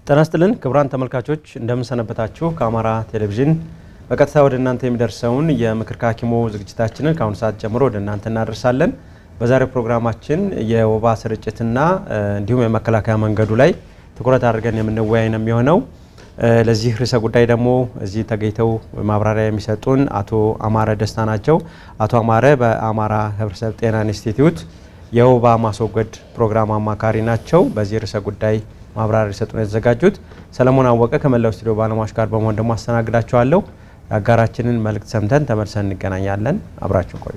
ጤና ይስጥልን ክቡራን ተመልካቾች እንደምንሰነበታችሁ። ከአማራ ቴሌቪዥን በቀጥታ ወደ እናንተ የሚደርሰውን የምክር ከሐኪሙ ዝግጅታችንን ከአሁኑ ሰዓት ጀምሮ ወደ እናንተ እናደርሳለን። በዛሬው ፕሮግራማችን የወባ ስርጭትና እንዲሁም የመከላከያ መንገዱ ላይ ትኩረት አድርገን የምንወያይ ነው የሚሆነው። ለዚህ ርዕሰ ጉዳይ ደግሞ እዚህ ተገኝተው ማብራሪያ የሚሰጡን አቶ አማረ ደስታ ናቸው። አቶ አማረ በአማራ ሕብረተሰብ ጤና ኢንስቲትዩት የወባ ማስወገድ ፕሮግራም አማካሪ ናቸው። በዚህ ርዕሰ ጉዳይ ማብራሪያ ሊሰጡን የተዘጋጁት ሰለሞን አወቀ ከመላው ስቱዲዮ ባለሙያዎች ጋር በመሆን ደግሞ አስተናግዳቸዋለሁ። የአጋራችንን መልእክት ሰምተን ተመልሰን እንገናኛለን። አብራችሁ ቆዩ።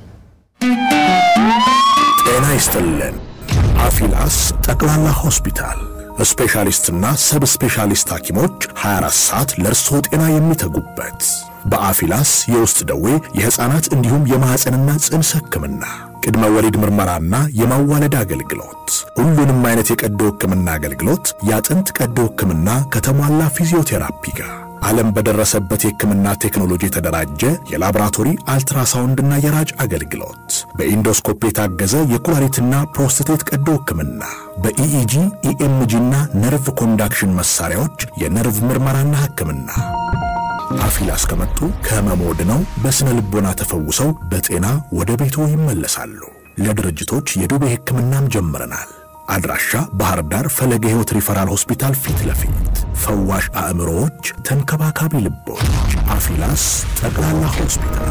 ጤና ይስጥልን። አፊላስ ጠቅላላ ሆስፒታል ስፔሻሊስትና ሰብ ስፔሻሊስት ሐኪሞች 24 ሰዓት ለእርስዎ ጤና የሚተጉበት በአፊላስ የውስጥ ደዌ የሕፃናት እንዲሁም የማኅፀንና ጽንስ ሕክምና ቅድመ ወሊድ ምርመራና የማዋለድ አገልግሎት፣ ሁሉንም አይነት የቀዶ ሕክምና አገልግሎት፣ የአጥንት ቀዶ ሕክምና ከተሟላ ፊዚዮቴራፒ ጋር ዓለም በደረሰበት የሕክምና ቴክኖሎጂ የተደራጀ የላቦራቶሪ አልትራሳውንድና የራጅ አገልግሎት፣ በኢንዶስኮፕ የታገዘ የኩላሊትና ፕሮስቴት ቀዶ ሕክምና፣ በኢኢጂ ኢኤምጂና ነርቭ ኮንዳክሽን መሳሪያዎች የነርቭ ምርመራና ሕክምና አፊላስ ከመጡ ከህመሞ ድነው በስነ ልቦና ተፈውሰው በጤና ወደ ቤቶ ይመለሳሉ። ለድርጅቶች የዱቤ ሕክምናም ጀምረናል። አድራሻ ባህር ዳር ፈለገ ሕይወት ሪፈራል ሆስፒታል ፊት ለፊት ፈዋሽ አእምሮዎች፣ ተንከባካቢ ልቦች። አፊላስ ጠቅላላ ሆስፒታል።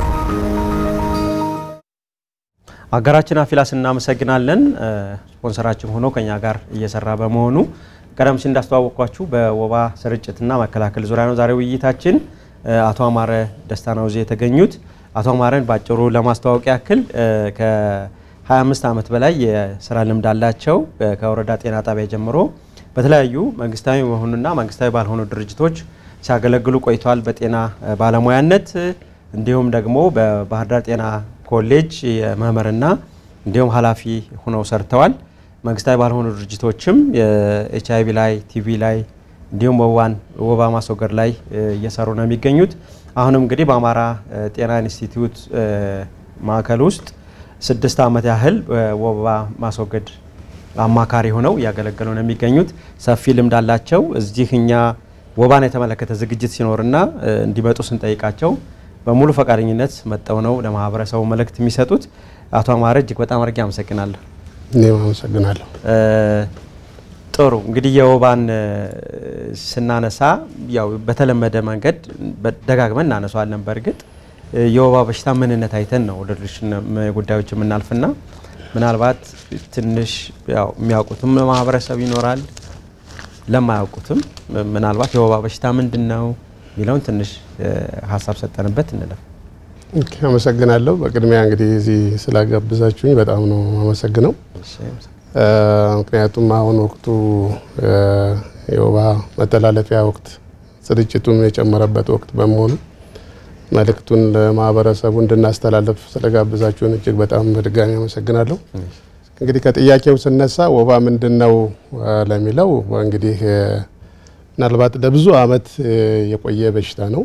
አጋራችን አፊላስ እናመሰግናለን። ስፖንሰራችን ሆኖ ከኛ ጋር እየሰራ በመሆኑ ቀደም ሲል እንዳስተዋወቅኳችሁ በወባ ስርጭትና መከላከል ዙሪያ ነው ዛሬ ውይይታችን። አቶ አማረ ደስታ ነው እዚህ የተገኙት። አቶ አማረን ባጭሩ ለማስተዋወቅ ያክል ከ25 ዓመት በላይ የስራ ልምድ አላቸው። ከወረዳ ጤና ጣቢያ ጀምሮ በተለያዩ መንግስታዊ የሆኑና መንግስታዊ ባልሆኑ ድርጅቶች ሲያገለግሉ ቆይተዋል በጤና ባለሙያነት። እንዲሁም ደግሞ በባህር ዳር ጤና ኮሌጅ የመምህርና እንዲሁም ኃላፊ ሆነው ሰርተዋል። መንግስታዊ ባልሆኑ ድርጅቶችም የኤች አይቪ ላይ ቲቪ ላይ እንዲሁም ወባን ወባ ማስወገድ ላይ እየሰሩ ነው የሚገኙት። አሁንም እንግዲህ በአማራ ጤና ኢንስቲትዩት ማዕከል ውስጥ ስድስት ዓመት ያህል ወባ ማስወገድ አማካሪ ሆነው እያገለገሉ ነው የሚገኙት። ሰፊ ልምድ አላቸው። እዚህ እኛ ወባን የተመለከተ ዝግጅት ሲኖርና እንዲመጡ ስንጠይቃቸው በሙሉ ፈቃደኝነት መጠው ነው ለማህበረሰቡ መልእክት የሚሰጡት። አቶ አማረ እጅግ በጣም አድርጌ አመሰግናለሁ። እኔም አመሰግናለሁ። ጥሩ እንግዲህ የወባን ስናነሳ ያው በተለመደ መንገድ ደጋግመን እናነሳዋለን። በእርግጥ የወባ በሽታ ምንነት አይተን ነው ወደ ሌሎች ጉዳዮች የምናልፍና ምናልባት ትንሽ ያው የሚያውቁትም ማህበረሰብ ይኖራል፣ ለማያውቁትም ምናልባት የወባ በሽታ ምንድን ነው የሚለውን ትንሽ ሀሳብ ሰጠንበት እንለፍ። አመሰግናለሁ። በቅድሚያ እንግዲህ እዚህ ስላጋብዛችሁኝ በጣም ነው አመሰግነው። ምክንያቱም አሁን ወቅቱ የወባ መተላለፊያ ወቅት ስርጭቱም የጨመረበት ወቅት በመሆኑ መልእክቱን ለማህበረሰቡ እንድናስተላለፍ ስለጋብዛችሁን እጅግ በጣም በድጋሚ አመሰግናለሁ። እንግዲህ ከጥያቄው ስነሳ ወባ ምንድን ነው ለሚለው እንግዲህ ምናልባት ለብዙ ዓመት የቆየ በሽታ ነው።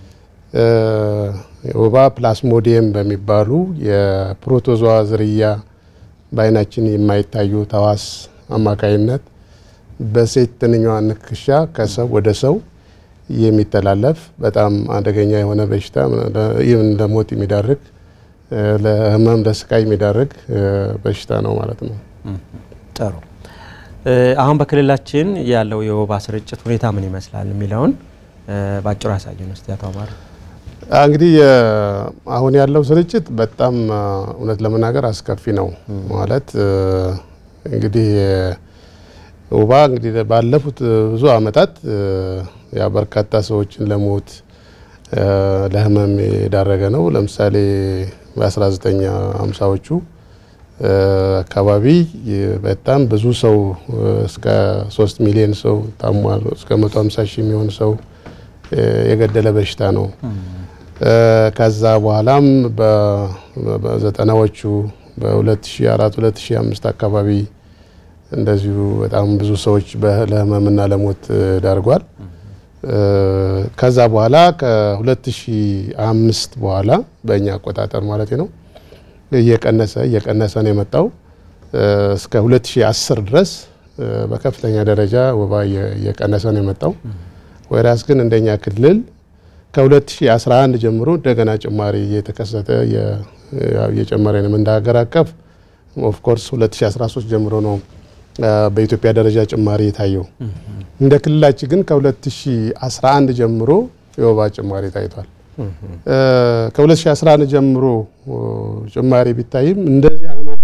ወባ ፕላስሞዲየም በሚባሉ የፕሮቶዞዋ ዝርያ በአይናችን የማይታዩ ተዋስ አማካይነት በሴት ትንኟ ንክሻ ከሰው ወደ ሰው የሚተላለፍ በጣም አደገኛ የሆነ በሽታ ይህን ለሞት የሚዳርግ ለሕመም ለስቃይ የሚዳርግ በሽታ ነው ማለት ነው። ጥሩ። አሁን በክልላችን ያለው የወባ ስርጭት ሁኔታ ምን ይመስላል የሚለውን ባጭሩ ያሳየን ውስጥ አቶ አማረ። እንግዲህ አሁን ያለው ስርጭት በጣም እውነት ለመናገር አስከፊ ነው። ማለት እንግዲህ ወባ እንግዲህ ባለፉት ብዙ ዓመታት ያ በርካታ ሰዎችን ለሞት ለህመም የዳረገ ነው። ለምሳሌ በ1950ዎቹ አካባቢ በጣም ብዙ ሰው እስከ 3 ሚሊዮን ሰው ታሟል። እስከ 150 ሺህ የሚሆን ሰው የገደለ በሽታ ነው። ከዛ በኋላም በዘጠናዎቹ በ2004 2005 አካባቢ እንደዚሁ በጣም ብዙ ሰዎች ለህመምና ለሞት ዳርጓል። ከዛ በኋላ ከ2005 በኋላ በእኛ አቆጣጠር ማለት ነው እየቀነሰ እየቀነሰ ነው የመጣው እስከ 2010 ድረስ በከፍተኛ ደረጃ ወባ እየቀነሰ ነው የመጣው። ወይራስ ግን እንደኛ ክልል ከ2011 ጀምሮ እንደገና ጭማሪ እየተከሰተ እየጨመረ ነው። እንደ ሀገር አቀፍ ኦፍኮርስ 2013 ጀምሮ ነው በኢትዮጵያ ደረጃ ጭማሪ የታየው። እንደ ክልላችን ግን ከ2011 ጀምሮ የወባ ጭማሪ ታይቷል። ከ2011 ጀምሮ ጭማሪ ቢታይም እንደዚህ ዓመት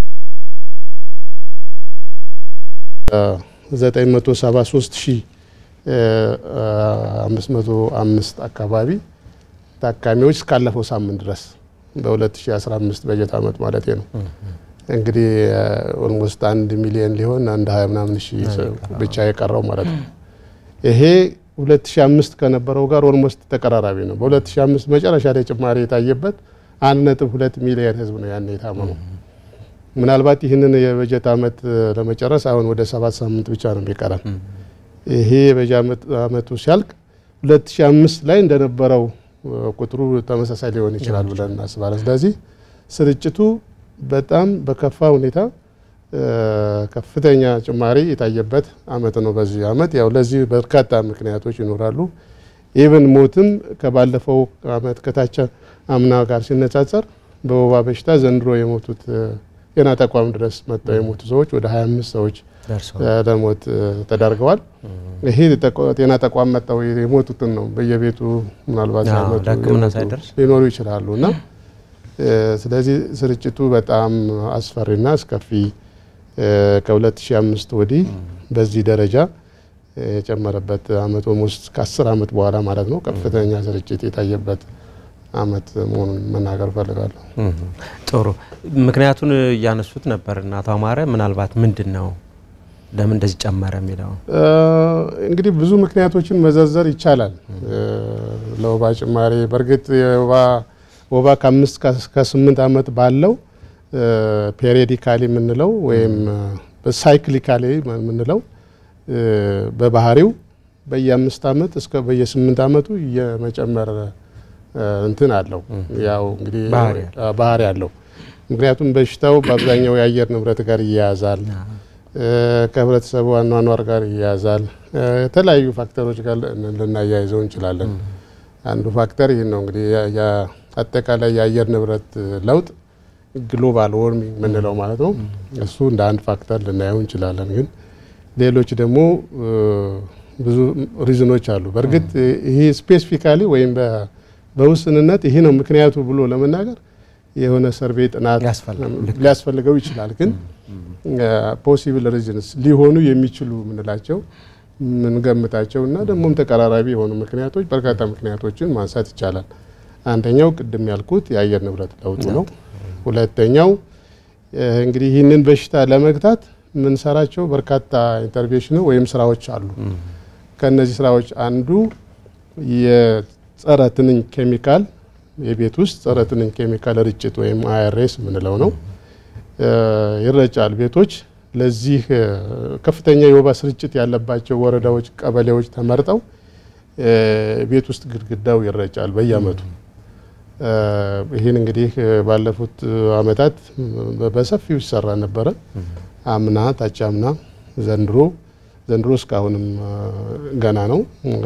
973505 አካባቢ ታካሚዎች እስካለፈው ሳምንት ድረስ በ2015 በጀት ዓመት ማለት ነው። እንግዲህ ኦልሞስት አንድ ሚሊዮን ሊሆን አንድ ሀያ ምናምን ሺህ ብቻ የቀረው ማለት ነው። ይሄ 2005 ከነበረው ጋር ኦልሞስት ተቀራራቢ ነው። በ2005 መጨረሻ ላይ ጭማሪ የታየበት አንድ ነጥብ ሁለት ሚሊዮን ህዝብ ነው ያን የታመመው። ምናልባት ይህንን የበጀት ዓመት ለመጨረስ አሁን ወደ ሰባት ሳምንት ብቻ ነው የሚቀረን። ይሄ የበጀት ዓመቱ ሲያልቅ 2005 ላይ እንደነበረው ቁጥሩ ተመሳሳይ ሊሆን ይችላል ብለን እናስባለን። ስለዚህ ስርጭቱ በጣም በከፋ ሁኔታ ከፍተኛ ጭማሪ የታየበት አመት ነው። በዚህ አመት ያው ለዚህ በርካታ ምክንያቶች ይኖራሉ። ኢቨን ሞትም ከባለፈው አመት ከታች አምና ጋር ሲነጻጸር በወባ በሽታ ዘንድሮ የሞቱት ጤና ተቋም ድረስ መጥተው የሞቱ ሰዎች ወደ 25 ሰዎች ለሞት ተዳርገዋል። ይሄ ጤና ተቋም መጥተው የሞቱትን ነው። በየቤቱ ምናልባት ሊኖሩ ይችላሉ እና ስለዚህ ስርጭቱ በጣም አስፈሪና አስከፊ ከ2005 ወዲህ በዚህ ደረጃ የጨመረበት አመት ኦልሞስት ከ10 አመት በኋላ ማለት ነው ከፍተኛ ስርጭት የታየበት አመት መሆኑን መናገር ፈልጋለሁ። ጥሩ ምክንያቱን እያነሱት ነበር እና አቶ አማረ ምናልባት ምንድን ነው ለምን እንደዚህ ጨመረ የሚለው እንግዲህ ብዙ ምክንያቶችን መዘርዘር ይቻላል ለወባ ጭማሪ በእርግጥ የወባ ወባ ከአምስት ከስምንት ዓመት ባለው ፔሪዲካሊ የምንለው ወይም ሳይክሊካሊ የምንለው በባህሪው በየአምስት ዓመት እስከ በየስምንት ዓመቱ የመጨመር እንትን አለው። ያው እንግዲህ ባህሪ አለው። ምክንያቱም በሽታው በአብዛኛው የአየር ንብረት ጋር ይያያዛል፣ ከህብረተሰቡ አኗኗር ጋር ይያያዛል። የተለያዩ ፋክተሮች ጋር ልናያይዘው እንችላለን። አንዱ ፋክተር ይህን ነው እንግዲህ አጠቃላይ የአየር ንብረት ለውጥ ግሎባል ዎርሚንግ የምንለው ማለት ነው። እሱ እንደ አንድ ፋክተር ልናየው እንችላለን። ግን ሌሎች ደግሞ ብዙ ሪዝኖች አሉ። በእርግጥ ይሄ ስፔሲፊካሊ ወይም በውስንነት ይሄ ነው ምክንያቱ ብሎ ለመናገር የሆነ ሰርቬይ ጥናት ሊያስፈልገው ይችላል። ግን ፖሲብል ሪዝንስ ሊሆኑ የሚችሉ የምንላቸው የምንገምታቸው እና ደግሞም ተቀራራቢ የሆኑ ምክንያቶች በርካታ ምክንያቶችን ማንሳት ይቻላል። አንደኛው ቅድም ያልኩት የአየር ንብረት ለውጡ ነው። ሁለተኛው እንግዲህ ይህንን በሽታ ለመግታት የምንሰራቸው በርካታ ኢንተርቬንሽን ወይም ስራዎች አሉ። ከእነዚህ ስራዎች አንዱ የጸረ ትንኝ ኬሚካል የቤት ውስጥ ጸረ ትንኝ ኬሚካል ርጭት ወይም አይአርኤስ የምንለው ነው ይረጫል። ቤቶች ለዚህ ከፍተኛ የወባ ስርጭት ያለባቸው ወረዳዎች፣ ቀበሌዎች ተመርጠው ቤት ውስጥ ግድግዳው ይረጫል በየአመቱ። ይህን እንግዲህ ባለፉት አመታት በሰፊው ይሰራ ነበረ። አምና፣ ታች አምና፣ ዘንድሮ ዘንድሮ እስካሁንም ገና ነው።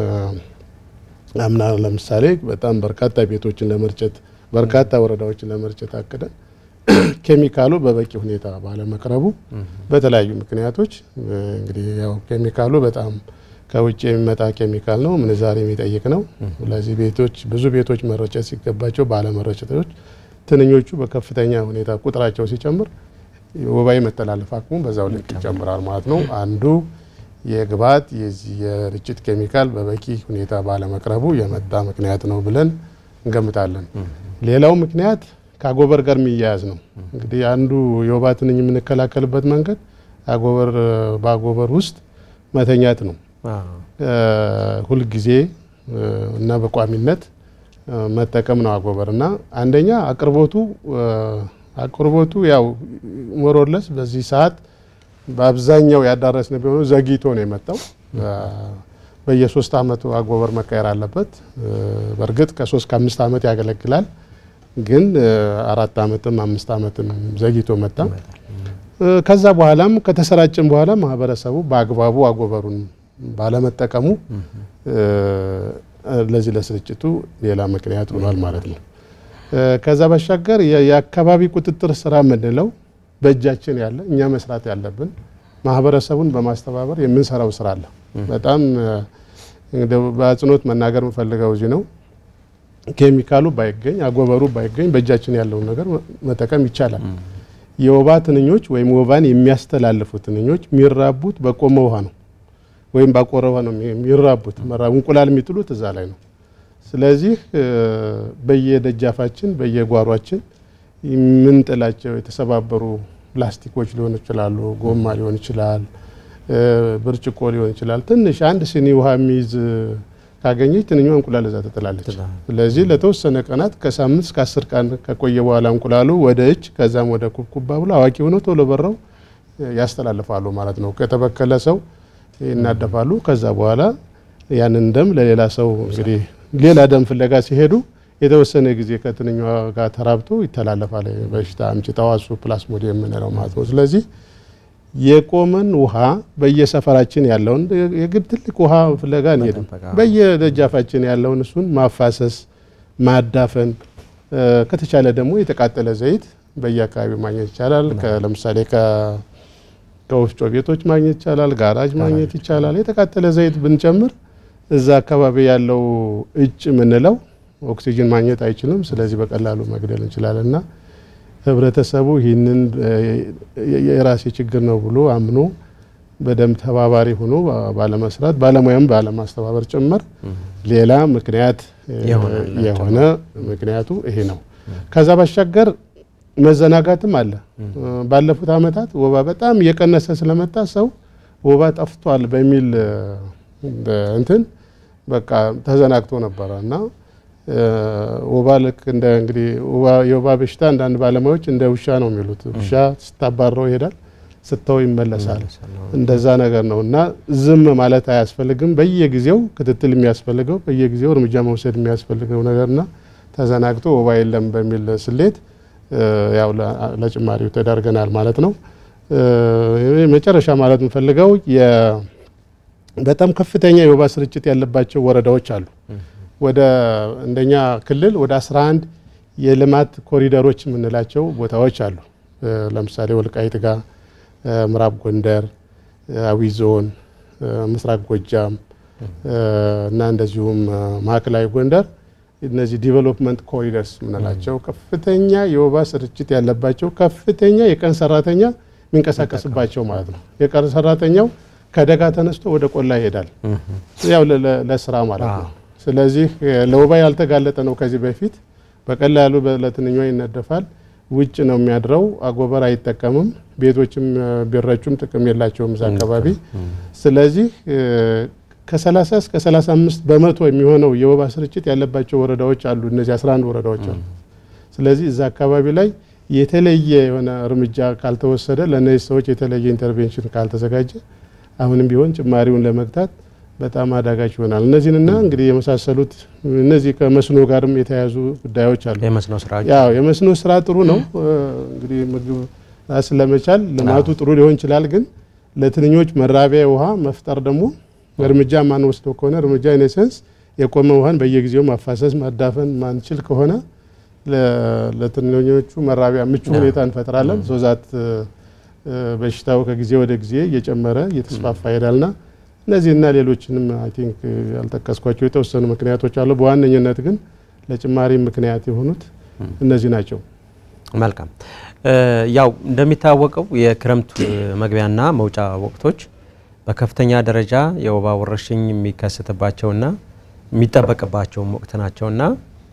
አምና ለምሳሌ በጣም በርካታ ቤቶችን ለመርጨት በርካታ ወረዳዎችን ለመርጨት አቅደን ኬሚካሉ በበቂ ሁኔታ ባለመቅረቡ በተለያዩ ምክንያቶች እንግዲህ ያው ኬሚካሉ በጣም ከውጭ የሚመጣ ኬሚካል ነው፣ ምንዛሬ የሚጠይቅ ነው። ስለዚህ ቤቶች ብዙ ቤቶች መረጨት ሲገባቸው ባለመረጨቶች ትንኞቹ በከፍተኛ ሁኔታ ቁጥራቸው ሲጨምር ወባ የመተላለፍ አቅሙ በዛው ልክ ይጨምራል ማለት ነው። አንዱ የግብዓት የዚህ የርጭት ኬሚካል በበቂ ሁኔታ ባለመቅረቡ የመጣ ምክንያት ነው ብለን እንገምታለን። ሌላው ምክንያት ከአጎበር ጋር የሚያያዝ ነው። እንግዲህ አንዱ የወባ ትንኝ የምንከላከልበት መንገድ አጎበር በአጎበር ውስጥ መተኛት ነው። ሁልጊዜ እና በቋሚነት መጠቀም ነው አጎበር እና አንደኛ አቅርቦቱ አቅርቦቱ ያው ሞሮለስ በዚህ ሰዓት በአብዛኛው ያዳረስን ቢሆኑ ዘግይቶ ነው የመጣው። በየሶስት አመቱ አጎበር መቀየር አለበት። በእርግጥ ከሶስት ከአምስት አመት ያገለግላል፣ ግን አራት አመትም አምስት አመትም ዘግይቶ መጣ። ከዛ በኋላም ከተሰራጨን በኋላ ማህበረሰቡ በአግባቡ አጎበሩን ባለመጠቀሙ ለዚህ ለስርጭቱ ሌላ ምክንያት ሆኗል ማለት ነው። ከዛ ባሻገር የአካባቢ ቁጥጥር ስራ የምንለው በእጃችን ያለ እኛ መስራት ያለብን ማህበረሰቡን በማስተባበር የምንሰራው ስራ አለ። በጣም በአጽንኦት መናገር የምፈልገው እዚህ ነው። ኬሚካሉ ባይገኝ አጎበሩ ባይገኝ በእጃችን ያለውን ነገር መጠቀም ይቻላል። የወባ ትንኞች ወይም ወባን የሚያስተላልፉ ትንኞች የሚራቡት በቆመ ውሃ ነው ወይም ባቆረ ውሃ ነው የሚራቡት። እንቁላል የሚጥሉት እዛ ላይ ነው። ስለዚህ በየደጃፋችን በየጓሯችን የምንጥላቸው የተሰባበሩ ፕላስቲኮች ሊሆኑ ይችላሉ፣ ጎማ ሊሆን ይችላል፣ ብርጭቆ ሊሆን ይችላል። ትንሽ አንድ ስኒ ውሃ የሚይዝ ካገኘች ትንኛ እንቁላል እዛ ትጥላለች። ስለዚህ ለተወሰነ ቀናት ከሳምንት እስከ አስር ቀን ከቆየ በኋላ እንቁላሉ ወደ እጅ ከዛም ወደ ኩብኩባ ብሎ አዋቂ ሆነው ቶሎ በረው ያስተላልፋሉ ማለት ነው። ከተበከለ ሰው ይናደፋሉ። ከዛ በኋላ ያንን ደም ለሌላ ሰው እንግዲህ ሌላ ደም ፍለጋ ሲሄዱ የተወሰነ ጊዜ ከትንኛ ጋር ተራብቶ ይተላለፋል። በሽታ አምጪ ተዋሱ ፕላስሞዲየም የምንለው ማለት ነው። ስለዚህ የቆመን ውሃ በየሰፈራችን ያለውን የግድ ትልቅ ውሃ ፍለጋ አንሄድም። በየደጃፋችን ያለውን እሱን ማፋሰስ፣ ማዳፈን ከተቻለ ደግሞ የተቃጠለ ዘይት በየአካባቢው ማግኘት ይቻላል። ለምሳሌ ከወፍጮ ቤቶች ማግኘት ይቻላል። ጋራጅ ማግኘት ይቻላል። የተቃጠለ ዘይት ብንጨምር እዛ አካባቢ ያለው እጭ የምንለው ኦክሲጅን ማግኘት አይችልም። ስለዚህ በቀላሉ መግደል እንችላለን እና ህብረተሰቡ ይህንን የራሴ ችግር ነው ብሎ አምኖ በደንብ ተባባሪ ሆኖ ባለመስራት ባለሙያም ባለማስተባበር ጭምር ሌላ ምክንያት የሆነ ምክንያቱ ይሄ ነው። ከዛ ባሻገር መዘናጋትም አለ። ባለፉት ዓመታት ወባ በጣም እየቀነሰ ስለመጣ ሰው ወባ ጠፍቷል በሚል እንትን በቃ ተዘናግቶ ነበረ እና ወባ ልክ እንደ እንግዲህ የወባ በሽታ አንዳንድ ባለሙያዎች እንደ ውሻ ነው የሚሉት። ውሻ ስታባረው ይሄዳል፣ ስተው ይመለሳል። እንደዛ ነገር ነው እና ዝም ማለት አያስፈልግም። በየጊዜው ክትትል የሚያስፈልገው በየጊዜው እርምጃ መውሰድ የሚያስፈልገው ነገርና ተዘናግቶ ወባ የለም በሚል ስሌት ያው ለጭማሪው ተዳርገናል ማለት ነው። መጨረሻ ማለት የምፈልገው በጣም ከፍተኛ የወባ ስርጭት ያለባቸው ወረዳዎች አሉ። ወደ እንደኛ ክልል ወደ 11 የልማት ኮሪደሮች የምንላቸው ቦታዎች አሉ። ለምሳሌ ወልቃይት ጋ፣ ምዕራብ ጎንደር፣ አዊ ዞን፣ ምስራቅ ጎጃም እና እንደዚሁም ማዕከላዊ ጎንደር እነዚህ ዲቨሎፕመንት ኮሪደርስ የምንላቸው ከፍተኛ የወባ ስርጭት ያለባቸው ከፍተኛ የቀን ሰራተኛ የሚንቀሳቀስባቸው ማለት ነው። የቀን ሰራተኛው ከደጋ ተነስቶ ወደ ቆላ ይሄዳል፣ ያው ለስራ ማለት ነው። ስለዚህ ለወባ ያልተጋለጠ ነው ከዚህ በፊት በቀላሉ ለትንኛ ይነደፋል። ውጭ ነው የሚያድረው። አጎበር አይጠቀምም። ቤቶችም ቢረጩም ጥቅም የላቸውም እዛ አካባቢ። ስለዚህ ከ30 እስከ 35 በመቶ የሚሆነው የወባ ስርጭት ያለባቸው ወረዳዎች አሉ። እነዚህ 11 ወረዳዎች አሉ። ስለዚህ እዛ አካባቢ ላይ የተለየ የሆነ እርምጃ ካልተወሰደ፣ ለእነዚህ ሰዎች የተለየ ኢንተርቬንሽን ካልተዘጋጀ አሁንም ቢሆን ጭማሪውን ለመግታት በጣም አዳጋች ይሆናል። እነዚህንና እንግዲህ የመሳሰሉት እነዚህ ከመስኖ ጋርም የተያያዙ ጉዳዮች አሉ። የመስኖ ስራ ያው የመስኖ ስራ ጥሩ ነው። እንግዲህ ምግብ ራስን ለመቻል ልማቱ ጥሩ ሊሆን ይችላል። ግን ለትንኞች መራቢያ ውሃ መፍጠር ደግሞ እርምጃ ማንወስደው ከሆነ እርምጃ ኢኔሰንስ የቆመ ውሃን በየጊዜው ማፋሰስ ማዳፈን ማንችል ከሆነ ለትንኞቹ መራቢያ ምቹ ሁኔታ እንፈጥራለን። ሶዛት በሽታው ከጊዜ ወደ ጊዜ እየጨመረ እየተስፋፋ ይሄዳልና እነዚህና ሌሎችንም አይ ቲንክ ያልጠቀስኳቸው የተወሰኑ ምክንያቶች አሉ። በዋነኝነት ግን ለጭማሪ ምክንያት የሆኑት እነዚህ ናቸው። መልካም። ያው እንደሚታወቀው የክረምት መግቢያና መውጫ ወቅቶች በከፍተኛ ደረጃ የወባ ወረርሽኝ የሚከሰትባቸውና የሚጠበቅባቸውም ወቅት ናቸውና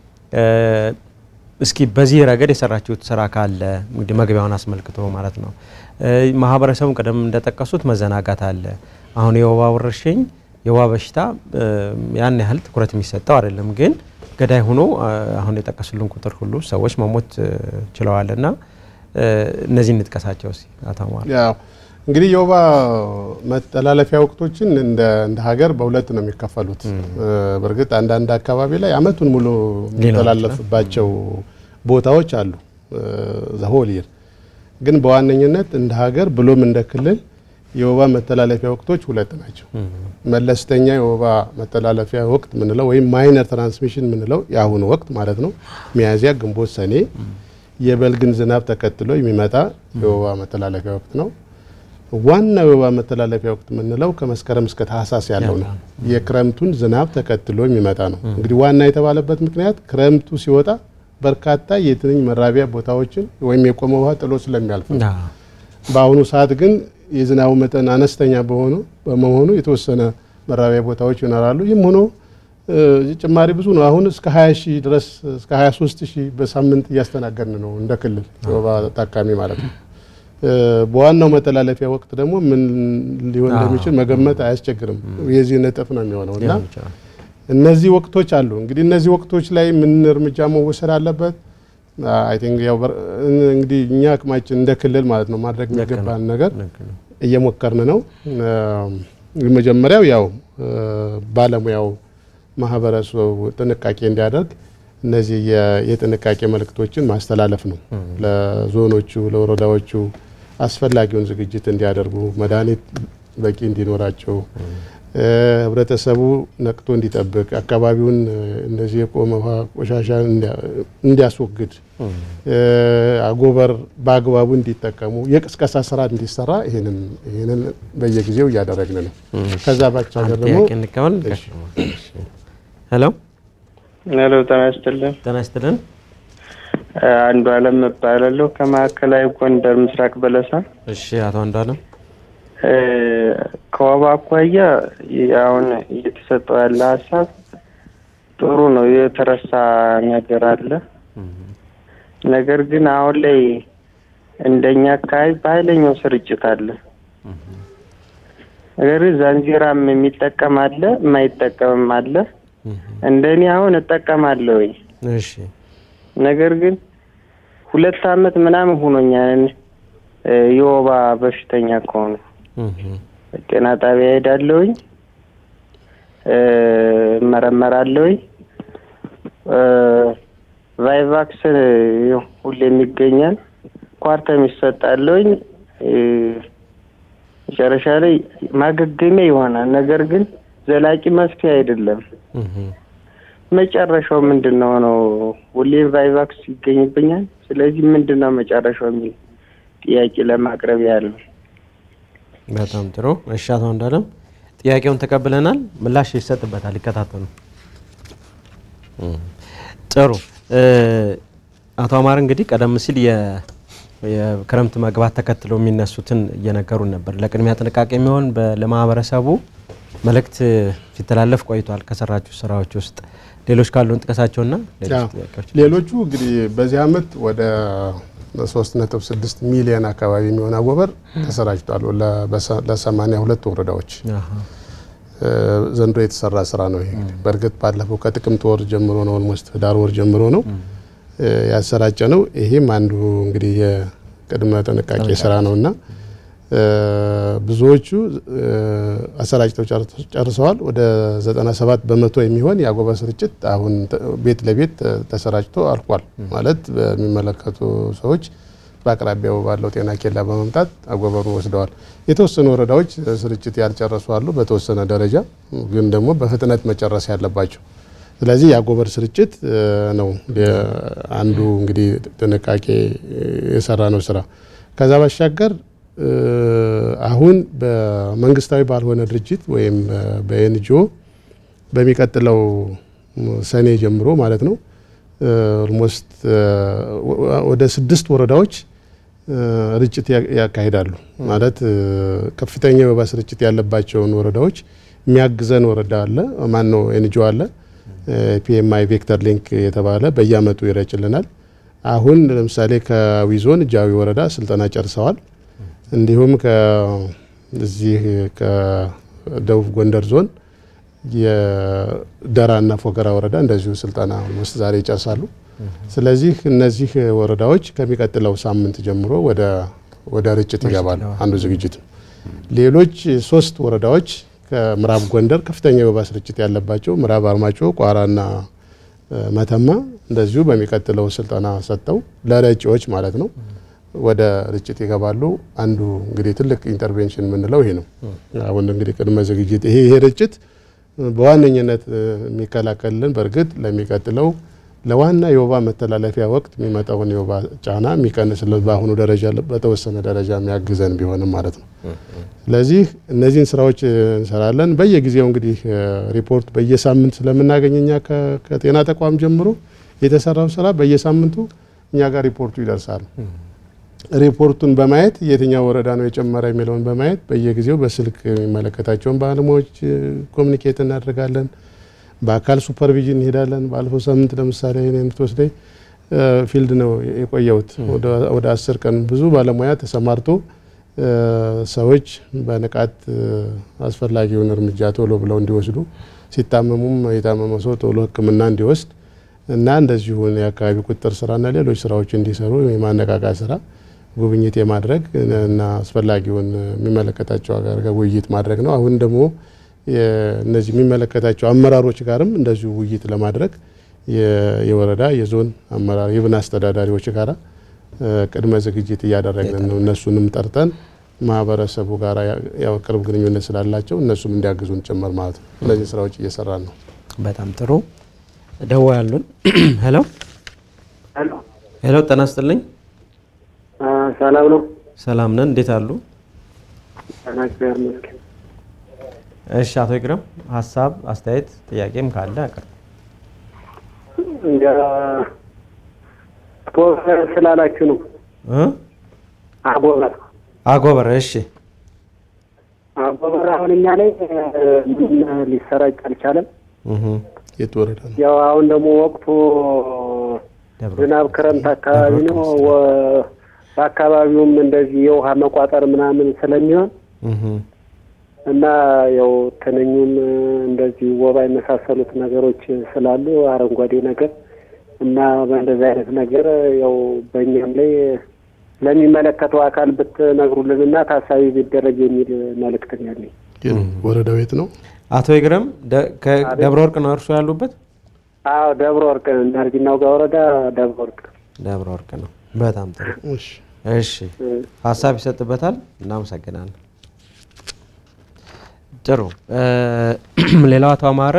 እስኪ በዚህ ረገድ የሰራችሁት ስራ ካለ እንግዲህ መግቢያውን አስመልክቶ ማለት ነው። ማህበረሰቡን ቀደም እንደጠቀሱት መዘናጋት አለ። አሁን የወባ ወረርሽኝ የወባ በሽታ ያን ያህል ትኩረት የሚሰጠው አይደለም፣ ግን ገዳይ ሆኖ አሁን የጠቀሱልን ቁጥር ሁሉ ሰዎች መሞት ችለዋልና እነዚህ እንጥቀሳቸው እስኪ አቶ አማረ። ያው እንግዲህ የወባ መተላለፊያ ወቅቶችን እንደ ሀገር በሁለት ነው የሚከፈሉት። በእርግጥ አንዳንድ አካባቢ ላይ አመቱን ሙሉ የሚተላለፍባቸው ቦታዎች አሉ ዘሆል ይር ግን በዋነኝነት እንደ ሀገር ብሎም እንደ ክልል የወባ መተላለፊያ ወቅቶች ሁለት ናቸው። መለስተኛ የወባ መተላለፊያ ወቅት ምንለው ወይም ማይነር ትራንስሚሽን ምንለው የአሁኑ ወቅት ማለት ነው። ሚያዝያ፣ ግንቦት፣ ሰኔ የበልግን ዝናብ ተከትሎ የሚመጣ የወባ መተላለፊያ ወቅት ነው። ዋናው የወባ መተላለፊያ ወቅት የምንለው ከመስከረም እስከ ታህሳስ ያለው ነው። የክረምቱን ዝናብ ተከትሎ የሚመጣ ነው። እንግዲህ ዋና የተባለበት ምክንያት ክረምቱ ሲወጣ በርካታ የትንኝ መራቢያ ቦታዎችን ወይም የቆመ ውሃ ጥሎ ስለሚያልፍ ነው። በአሁኑ ሰዓት ግን የዝናቡ መጠን አነስተኛ በሆኑ በመሆኑ የተወሰነ መራቢያ ቦታዎች ይኖራሉ። ይህም ሆኖ ጭማሪ ብዙ ነው። አሁን እስከ 20 ሺህ ድረስ እስከ 23 ሺህ በሳምንት እያስተናገድን ነው እንደ ክልል የወባ ታካሚ ማለት ነው። በዋናው መተላለፊያ ወቅት ደግሞ ምን ሊሆን እንደሚችል መገመት አያስቸግርም። የዚህ ነጥፍ ነው የሚሆነው እና እነዚህ ወቅቶች አሉ። እንግዲህ እነዚህ ወቅቶች ላይ ምን እርምጃ መወሰድ አለበት? አይ ቲንክ ያው እንግዲህ እኛ አቅማችን እንደ ክልል ማለት ነው ማድረግ የሚገባን ነገር እየሞከርን ነው። መጀመሪያው ያው ባለሙያው ማህበረሰቡ ጥንቃቄ እንዲያደርግ እነዚህ የጥንቃቄ መልእክቶችን ማስተላለፍ ነው። ለዞኖቹ፣ ለወረዳዎቹ አስፈላጊውን ዝግጅት እንዲያደርጉ መድኃኒት በቂ እንዲኖራቸው ህብረተሰቡ ነቅቶ እንዲጠብቅ አካባቢውን እንደዚህ የቆመ ውሃ ቆሻሻ እንዲያስወግድ አጎበር በአግባቡ እንዲጠቀሙ የቅስቀሳ ስራ እንዲሰራ ይህንን በየጊዜው እያደረግን ነው። ከዛ ባሻገር ደግሞ ሄሎ ሄሎ፣ ጤና ይስጥልን። ጤና ይስጥልን። አንዱ አለም እባላለሁ ከማዕከላዊ ጎንደር ምስራቅ በለሳ። እሺ፣ አቶ አንዱ አለም ከወባ አኳያ አሁን እየተሰጠው ያለ ሀሳብ ጥሩ ነው። የተረሳ ነገር አለ። ነገር ግን አሁን ላይ እንደኛ አካባቢ በኃይለኛው ስርጭት አለ። ነገር ግን ዛንዚራም የሚጠቀም አለ፣ የማይጠቀምም አለ። እንደኔ አሁን እጠቀማለሁኝ። እሺ ነገር ግን ሁለት አመት ምናምን ሆኖኛል የወባ በሽተኛ ከሆኑ ጤና ጣቢያ ሄዳለሁኝ፣ እመረመራለሁኝ። ቫይቫክስ ሁሌም ይገኛል፣ ኳርተም ይሰጣለሁኝ። መጨረሻ ላይ ማገገሚያ ይሆናል። ነገር ግን ዘላቂ መፍትሄ አይደለም። መጨረሻው ምንድን ነው ነው? ሁሌም ቫይቫክስ ይገኝብኛል። ስለዚህ ምንድን ነው መጨረሻው የሚል ጥያቄ ለማቅረብ ያለው በጣም ጥሩ። እሺ አቶ አንዱዓለም ጥያቄውን ተቀብለናል። ምላሽ ይሰጥበታል። ይከታተሉ። ጥሩ አቶ አማር እንግዲህ ቀደም ሲል የክረምት መግባት ተከትሎ የሚነሱትን እየነገሩን ነበር። ለቅድሚያ ጥንቃቄ የሚሆን ለማህበረሰቡ መልእክት ሲተላለፍ ቆይቷል። ከሰራችሁ ስራዎች ውስጥ ሌሎች ካሉን ጥቀሳቸውና ሌሎቹ እንግዲህ በዚህ አመት ወደ 3.6 ሚሊዮን አካባቢ የሚሆን አጎበር ተሰራጭቷል ለሰማንያ ሁለት ወረዳዎች ዘንድሮ የተሰራ ስራ ነው። ይሄ በእርግጥ ባለፈው ከጥቅምት ወር ጀምሮ ነው ኦልሞስት ህዳር ወር ጀምሮ ነው ያሰራጨ ነው። ይሄም አንዱ እንግዲህ የቅድመ ጥንቃቄ ስራ ነው እና ብዙዎቹ አሰራጭተው ጨርሰዋል። ወደ 97 በመቶ የሚሆን የአጎበር ስርጭት አሁን ቤት ለቤት ተሰራጭቶ አልቋል። ማለት በሚመለከቱ ሰዎች በአቅራቢያው ባለው ጤና ኬላ በመምጣት አጎበሩን ወስደዋል። የተወሰኑ ወረዳዎች ስርጭት ያልጨረሱ አሉ፣ በተወሰነ ደረጃ ግን ደግሞ በፍጥነት መጨረስ ያለባቸው። ስለዚህ የአጎበር ስርጭት ነው አንዱ እንግዲህ ጥንቃቄ የሰራ ነው ስራ ከዛ ባሻገር አሁን በመንግስታዊ ባልሆነ ድርጅት ወይም በኤንጂኦ በሚቀጥለው ሰኔ ጀምሮ ማለት ነው ኦልሞስት ወደ ስድስት ወረዳዎች ርጭት ያካሂዳሉ። ማለት ከፍተኛ የወባ ስርጭት ያለባቸውን ወረዳዎች የሚያግዘን ወረዳ አለ፣ ማን ነው ኤንጂኦ አለ፣ ፒኤምአይ ቬክተር ሊንክ የተባለ በየአመቱ ይረጭልናል። አሁን ለምሳሌ ከአዊ ዞን ጃዊ ወረዳ ስልጠና ጨርሰዋል። እንዲሁም ከዚህ ከደቡብ ጎንደር ዞን የደራና ፎገራ ወረዳ እንደዚሁ ስልጠና ውስጥ ዛሬ ይጨርሳሉ። ስለዚህ እነዚህ ወረዳዎች ከሚቀጥለው ሳምንት ጀምሮ ወደ ርጭት ይገባሉ። አንዱ ዝግጅት ነው። ሌሎች ሶስት ወረዳዎች ከምዕራብ ጎንደር ከፍተኛ የወባ ስርጭት ያለባቸው ምዕራብ አርማጭሆ፣ ቋራና መተማ እንደዚሁ በሚቀጥለው ስልጠና ሰጥተው ለረጪዎች ማለት ነው ወደ ርጭት ይገባሉ። አንዱ እንግዲህ ትልቅ ኢንተርቬንሽን የምንለው ይሄ ነው። አሁን እንግዲህ ቅድመ ዝግጅት ይሄ ይሄ ርጭት በዋነኝነት የሚከላከልልን በእርግጥ ለሚቀጥለው ለዋና የወባ መተላለፊያ ወቅት የሚመጣውን የወባ ጫና የሚቀንስልን በአሁኑ ደረጃ በተወሰነ ደረጃ የሚያግዘን ቢሆንም ማለት ነው። ስለዚህ እነዚህን ስራዎች እንሰራለን። በየጊዜው እንግዲህ ሪፖርት በየሳምንት ስለምናገኝ እኛ ከጤና ተቋም ጀምሮ የተሰራው ስራ በየሳምንቱ እኛ ጋር ሪፖርቱ ይደርሳል። ሪፖርቱን በማየት የትኛው ወረዳ ነው የጨመረ የሚለውን በማየት በየጊዜው በስልክ የሚመለከታቸውን ባለሙያዎች ኮሚኒኬት እናደርጋለን። በአካል ሱፐርቪዥን እንሄዳለን። ባለፈው ሳምንት ለምሳሌ እኔ የምትወስደኝ ፊልድ ነው የቆየሁት ወደ አስር ቀን ብዙ ባለሙያ ተሰማርቶ ሰዎች በንቃት አስፈላጊውን እርምጃ ቶሎ ብለው እንዲወስዱ ሲታመሙም የታመመ ሰው ቶሎ ሕክምና እንዲወስድ እና እንደዚሁ የአካባቢ ቁጥጥር ስራና ሌሎች ስራዎች እንዲሰሩ የማነቃቃት ስራ ጉብኝት የማድረግ እና አስፈላጊውን የሚመለከታቸው ጋር ውይይት ማድረግ ነው። አሁን ደግሞ እነዚህ የሚመለከታቸው አመራሮች ጋርም እንደዚሁ ውይይት ለማድረግ የወረዳ የዞን አመራር የብን አስተዳዳሪዎች ጋራ ቅድመ ዝግጅት እያደረግን ነው። እነሱንም ጠርተን ማህበረሰቡ ጋር ያው ቅርብ ግንኙነት ስላላቸው እነሱም እንዲያግዙን ጭምር ማለት ነው። እነዚህ ስራዎች እየሰራን ነው። በጣም ጥሩ። ደዋ ያሉን ሄሎ ሄሎ፣ ጤና ይስጥልኝ። ሰላም ነው። ሰላም ነን። እንዴት አሉ? እግዚአብሔር ይመስገን። እሺ፣ አቶ ይግረም ሀሳብ፣ አስተያየት፣ ጥያቄም ካለ አቅርብ። አጎበር ስላላችሁ ነው። እ አጎበር አጎበር። እሺ፣ አጎበር አሁን እኛ ላይ ምን ሊሰራጭ አልቻለም። እህ የት ወረዳ ነው? ያው አሁን ደግሞ ወቅቱ ደብረ ዝናብ ክረምት አካባቢ ነው። ወ- በአካባቢውም እንደዚህ የውሃ መቋጠር ምናምን ስለሚሆን እህ እና ያው ትንኙም እንደዚህ ወባ የመሳሰሉት ነገሮች ስላሉ አረንጓዴ ነገር እና በእንደዚህ አይነት ነገር ያው በእኛም ላይ ለሚመለከተው አካል ብትነግሩልን እና ታሳቢ ቢደረግ የሚል መልእክት ነው ያለኝ። ወረዳው የት ነው? አቶ ይግረም ደ- ከደብረ ወርቅ ነው እርሱ ያሉበት? አዎ ደብረ ወርቅ ናርጅናው ጋር ወረዳ ደብረ ወርቅ ደብረ ወርቅ ነው። በጣም ጥሩ። እሺ እሺ ሀሳብ ይሰጥበታል። እናመሰግናለን። ጥሩ እ ሌላው አቶ አማረ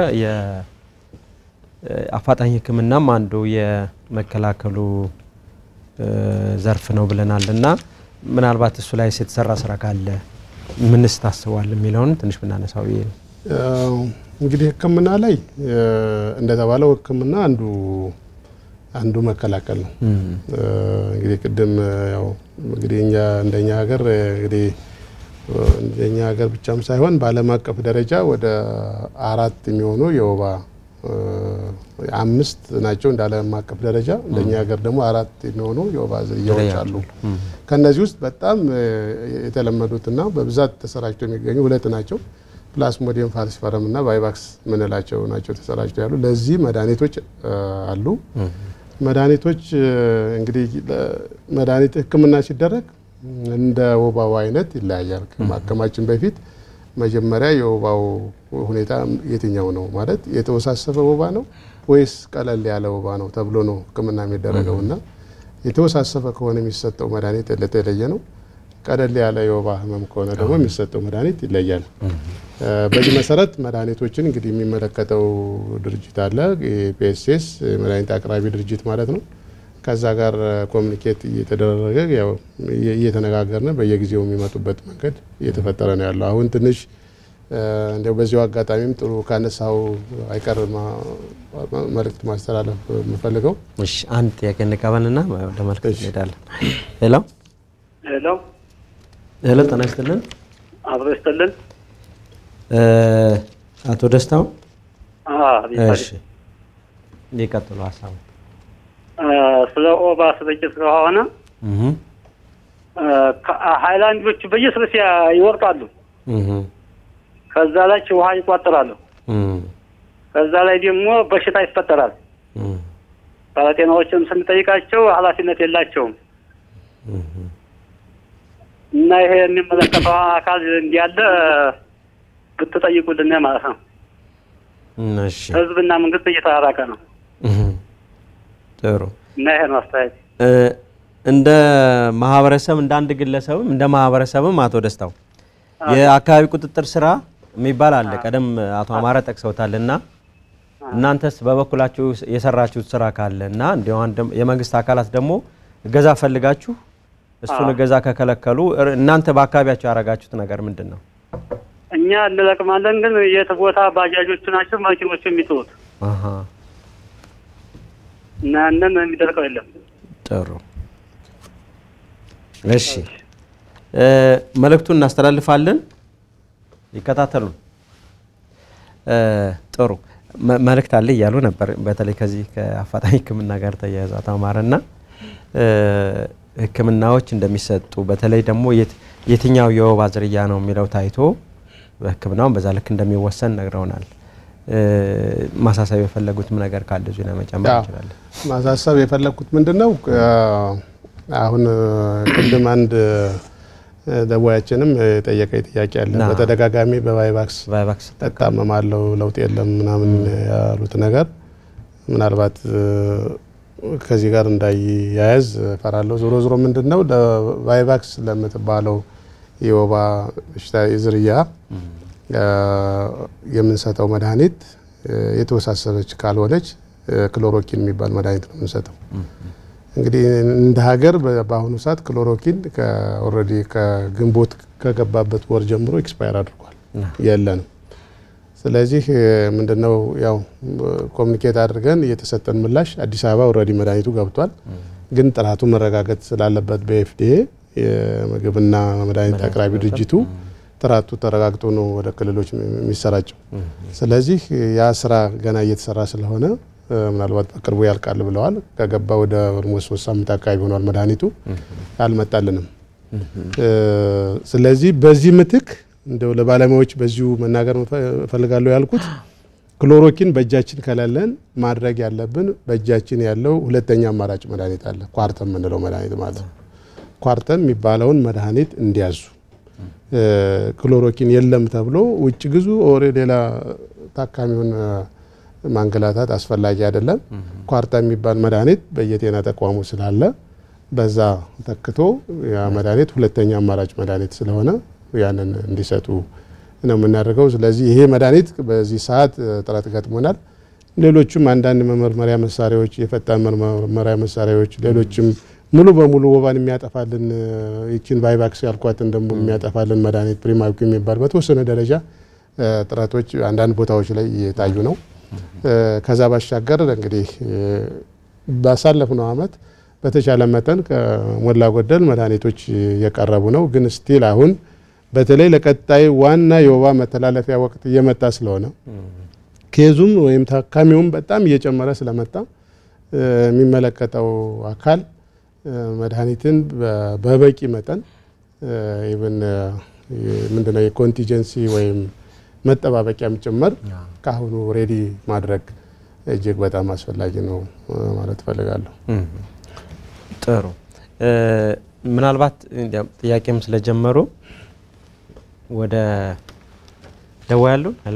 የአፋጣኝ ሕክምናም አንዱ የመከላከሉ እ ዘርፍ ነው ብለናል እና ምናልባት እሱ ላይ የተሰራ ስራ ካለ ምንስ ታስቧል የሚለውን ትንሽ ብናነሳው ብዬ ነው። ያው እንግዲህ ህክምና ላይ እ እንደተባለው ህክምና አንዱ አንዱ መከላከል ነው። እ እንግዲህ ቅድም ያው እንግዲህ እኛ እንደኛ ሀገር እ እንግዲህ እ እንደኛ ሀገር ብቻም ሳይሆን በዓለም አቀፍ ደረጃ ወደ አራት የሚሆኑ የወባ እ አምስት ናቸው እንደ ዓለም አቀፍ ደረጃ። እንደኛ ሀገር ደግሞ አራት የሚሆኑ የወባ ዝርያዎች አሉ። ከነዚህ ውስጥ በጣም እ የተለመዱትና በብዛት ተሰራጭተው የሚገኙ ሁለት ናቸው። ፕላስሞዲየም ፋልሲፈረም እና ቫይቫክስ ምንላቸው ናቸው ተሰራጭተው ያሉ። ለዚህ መድኃኒቶች እ አሉ። መድኃኒቶች እ እንግዲህ ለ- መድኃኒት ህክምና ሲደረግ እንደ ወባው አይነት ይለያያል። ከማከማችን በፊት መጀመሪያ የወባው ሁኔታ የትኛው ነው ማለት የተወሳሰበ ወባ ነው ወይስ ቀለል ያለ ወባ ነው ተብሎ ነው ህክምና የሚደረገው እና የተወሳሰበ ከሆነ የሚሰጠው መድኃኒት የተለየ ነው። ቀለል ያለ የወባ ህመም ከሆነ ደግሞ የሚሰጠው መድኃኒት ይለያል። እ በዚህ መሰረት መድኃኒቶችን እንግዲህ የሚመለከተው ድርጅት አለ፣ የፒኤስኤስ መድኃኒት አቅራቢ ድርጅት ማለት ነው። ከዛ ጋር ኮሚኒኬት እየተደረገ ያው እየ- እየተነጋገርን በየጊዜው የሚመጡበት መንገድ እየተፈጠረ ነው ያለው። አሁን ትንሽ እ እንዲያው በዚሁ አጋጣሚም ጥሩ ካነሳው አይቀር ማ- ማ- መልእክት ማስተላለፍ የምፈልገው እሺ አንድ ጥያቄ እንቀበልና ወደ መልዕክት እሺ። እንሄዳለን። ሄሎ ሄሎ ሄሎ፣ ጤና ይስጥልን አብሮ ይስጥልን። እ አቶ ደስታው እሺ ሊቀጥሉ ሀሳቡ ስለ ኦባ ስርጭት ከሆነ እህ ሀይላንዶች በየስርሲያ ይወርጣሉ። እህ ከዛ ላይ ውሃ ይቋጥራሉ። እህ ከዛ ላይ ደግሞ በሽታ ይፈጠራል። እህ ባለጤናዎችም ስንጠይቃቸው ኃላፊነት የላቸውም እህ እና ይሄ የሚመለከተው አካል እንዲያለ ብትጠይቁልን ማለት ነው። እሺ ህዝብና መንግስት እየተራራቀ ነው እህ ጥሩ እና ይሄ ነው አስተያየት። እ እንደ ማህበረሰብ እንደ አንድ ግለሰብም እንደ ማህበረሰብም አቶ ደስታው የአካባቢ ቁጥጥር ስራ የሚባል አለ። ቀደም አቶ አማረ ጠቅሰውታል እና እናንተስ በበኩላችሁ የሰራችሁት ስራ ካለ እና እንዲሁም የመንግስት አካላት ደግሞ እገዛ ፈልጋችሁ እሱን እገዛ ከከለከሉ እር- እናንተ በአካባቢያቸው ያደረጋችሁት ነገር ምንድን ነው? እኛ እንለቅማለን፣ ግን የት ቦታ ባጃጆቹ ናቸው መኪኖቹ የሚጥሉት አሃ፣ እና ያንን የሚደርቀው የለም። ጥሩ እሺ፣ እ፣ መልእክቱን እናስተላልፋለን። ይከታተሉ። እ፣ ጥሩ መ- መልእክት አለ እያሉ ነበር። በተለይ ከዚህ ከአፋጣኝ ሕክምና ጋር ተያያዘ አቶ አማረና እ፣ ሕክምናዎች እንደሚሰጡ በተለይ ደግሞ የት- የትኛው የወባ ዝርያ ነው የሚለው ታይቶ በሕክምናውን በዛ ልክ እንደሚወሰን ነግረውናል። እ፣ ማሳሰብ የፈለጉትም ነገር ካለ እዚሁ ላይ መጨመር ያው እንችላለን። ማሳሰብ የፈለግኩት ምንድን ነው አሁን ቅድም አንድ ደዋያችንም የጠየቀኝ ጥያቄ አለ። ና። በተደጋጋሚ በቫይቫክስ ቫይቫክስ እታመማለሁ ለውጥ የለም ምናምን ያሉት ነገር ምናልባት እ፣ ከዚህ ጋር እንዳይያያዝ እፈራለሁ። ዞሮ ዞሮ ምንድን ነው ለቫይቫክስ ለምትባለው የወባ በሽታ ዝርያ እ፣ የምንሰጠው መድኃኒት እ፣ የተወሳሰበች ካልሆነች እ፣ ክሎሮኪን የሚባል መድኃኒት ነው የምንሰጠው። እንግዲህ እንደ ሀገር በ- በአሁኑ ሰዓት ክሎሮኪን ኦልሬዲ ከግንቦት ከገባበት ወር ጀምሮ ኤክስፓየር አድርጓል፣ የለንም። ስለዚህ እ፣ ምንድነው ያው ኮሚኒኬት አድርገን እየተሰጠን ምላሽ አዲስ አበባ ኦልሬዲ መድኃኒቱ ገብቷል፣ ግን ጥራቱ መረጋገጥ ስላለበት በኤፍዲኤ የምግብና መድኃኒት አቅራቢ ድርጅቱ ጥራቱ ተረጋግጦ ነው ወደ ክልሎች የሚሰራጨው። ስለዚህ ያ ስራ ገና እየተሰራ ስለሆነ እ፣ ምናልባት በቅርቡ ያልቃል ብለዋል። ከገባ ወደ ኦልሞስት ሶስት ሳምንት አካባቢ ሆኗል መድኃኒቱ አልመጣልንም። እ፣ ስለዚህ በዚህ ምትክ እንደው ለባለሙያዎች በዚሁ መናገር እፈ- እፈልጋለሁ ያልኩት ክሎሮኪን በእጃችን ከሌለን ማድረግ ያለብን በእጃችን ያለው ሁለተኛ አማራጭ መድኃኒት አለ፣ ኳርተን የምንለው መድኃኒት ማለት ነው። ኳርተን የሚባለውን መድኃኒት እንዲያዙ እ፣ ክሎሮኪን የለም ተብሎ ውጭ ግዙ ኦሬ ሌላ ታካሚውን እ፣ ማንገላታት አስፈላጊ አይደለም። ኳርታ የሚባል መድኃኒት በየጤና ተቋሙ ስላለ በዛ ተክቶ ያ መድኃኒት ሁለተኛ አማራጭ መድኃኒት ስለሆነ ያንን እንዲሰጡ ነው የምናደርገው። ስለዚህ ይሄ መድኃኒት በዚህ ሰዓት እ፣ ጥረት ገጥሞናል። ሌሎችም አንዳንድ መመርመሪያ መሳሪያዎች፣ የፈጣን መመርመሪያ መሳሪያዎች፣ ሌሎችም ሙሉ በሙሉ ወባን የሚያጠፋልን እ፣ ይችን ቫይቫክስ ያልኳትን ደግሞ የሚያጠፋልን መድኃኒት ፕሪማዊክ የሚባል በተወሰነ ደረጃ እ፣ ጥረቶች አንዳንድ ቦታዎች ላይ እየታዩ ነው። እ፣ ከዛ ባሻገር እንግዲህ እ፣ ባሳለፍነው ዓመት በተቻለ መጠን ከሞላ ጎደል መድኃኒቶች እየቀረቡ ነው። ግን ስቲል አሁን በተለይ ለቀጣይ ዋና የወባ መተላለፊያ ወቅት እየመጣ ስለሆነ ኬዙም ወይም ታካሚውም በጣም እየጨመረ ስለመጣ እ፣ የሚመለከተው አካል እ፣ መድኃኒትን በ- በበቂ መጠን ኢቨን ምንድነው የኮንቲጀንሲ ወይም መጠባበቂያም ጭምር ከአሁኑ ሬዲ ማድረግ እጅግ በጣም አስፈላጊ ነው እ፣ ማለት እፈልጋለሁ። ጥሩ እ፣ ምናልባት እንዲያው ጥያቄም ስለጀመሩ ወደ ደዋ ያሉ ሄሎ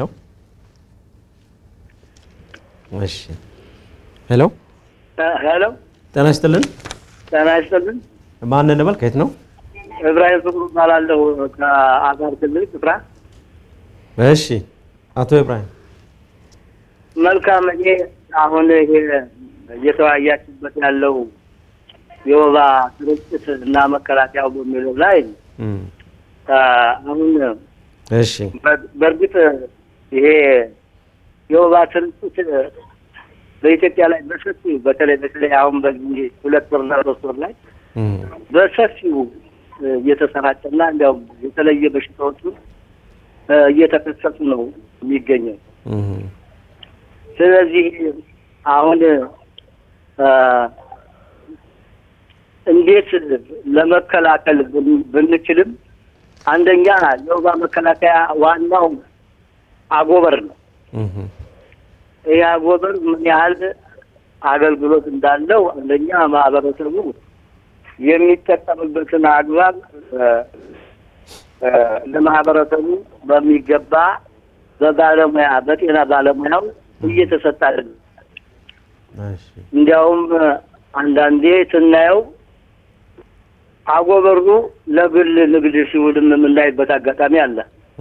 እሺ ሄሎ ሄሎ፣ ጤና ይስጥልን ጤና ይስጥልን። ማን እንበል ከየት ነው እብራሂም ፍቅሩ እባላለሁ ከአፋር ክልል ስፍራ። እሺ አቶ ኢብራሂም መልካም። እኔ አሁን ይሄ እየተወያያችበት ያለው የወባ ስርጭት እና መከላከያው በሚለው ላይ እም፣ አ፣ አሁን እሺ በር- በእርግጥ ይሄ የወባ ስርጭት በኢትዮጵያ ላይ በሰፊው በተለይ በተለይ አሁን በዚህ ሁለት ወርና ሶስት ወር ላይ እም፣ በሰፊው እ፣ እየተሰራጨና እንዲያውም የተለየ በሽታዎቹ እ፣ እየተከሰቱ ነው የሚገኘው። እም፣ ስለዚህ አሁን እ፣ እንዴት ለመከላከል ብን- ብንችልም አንደኛ የወባ መከላከያ ዋናው አጎበር ነው። እም፣ ይህ አጎበር ምን ያህል አገልግሎት እንዳለው አንደኛ ማህበረሰቡ የሚጠቀምበትን አግባብ እ፣ እ፣ ለማህበረሰቡ በሚገባ በባለሙያ በጤና ባለሙያው እየተሰጠ አይደለም። እሺ እንዲያውም እ፣ አንዳንዴ ስናየው አጎበሩ ለግል ንግድ ሲውልም የምናይበት አጋጣሚ አለ።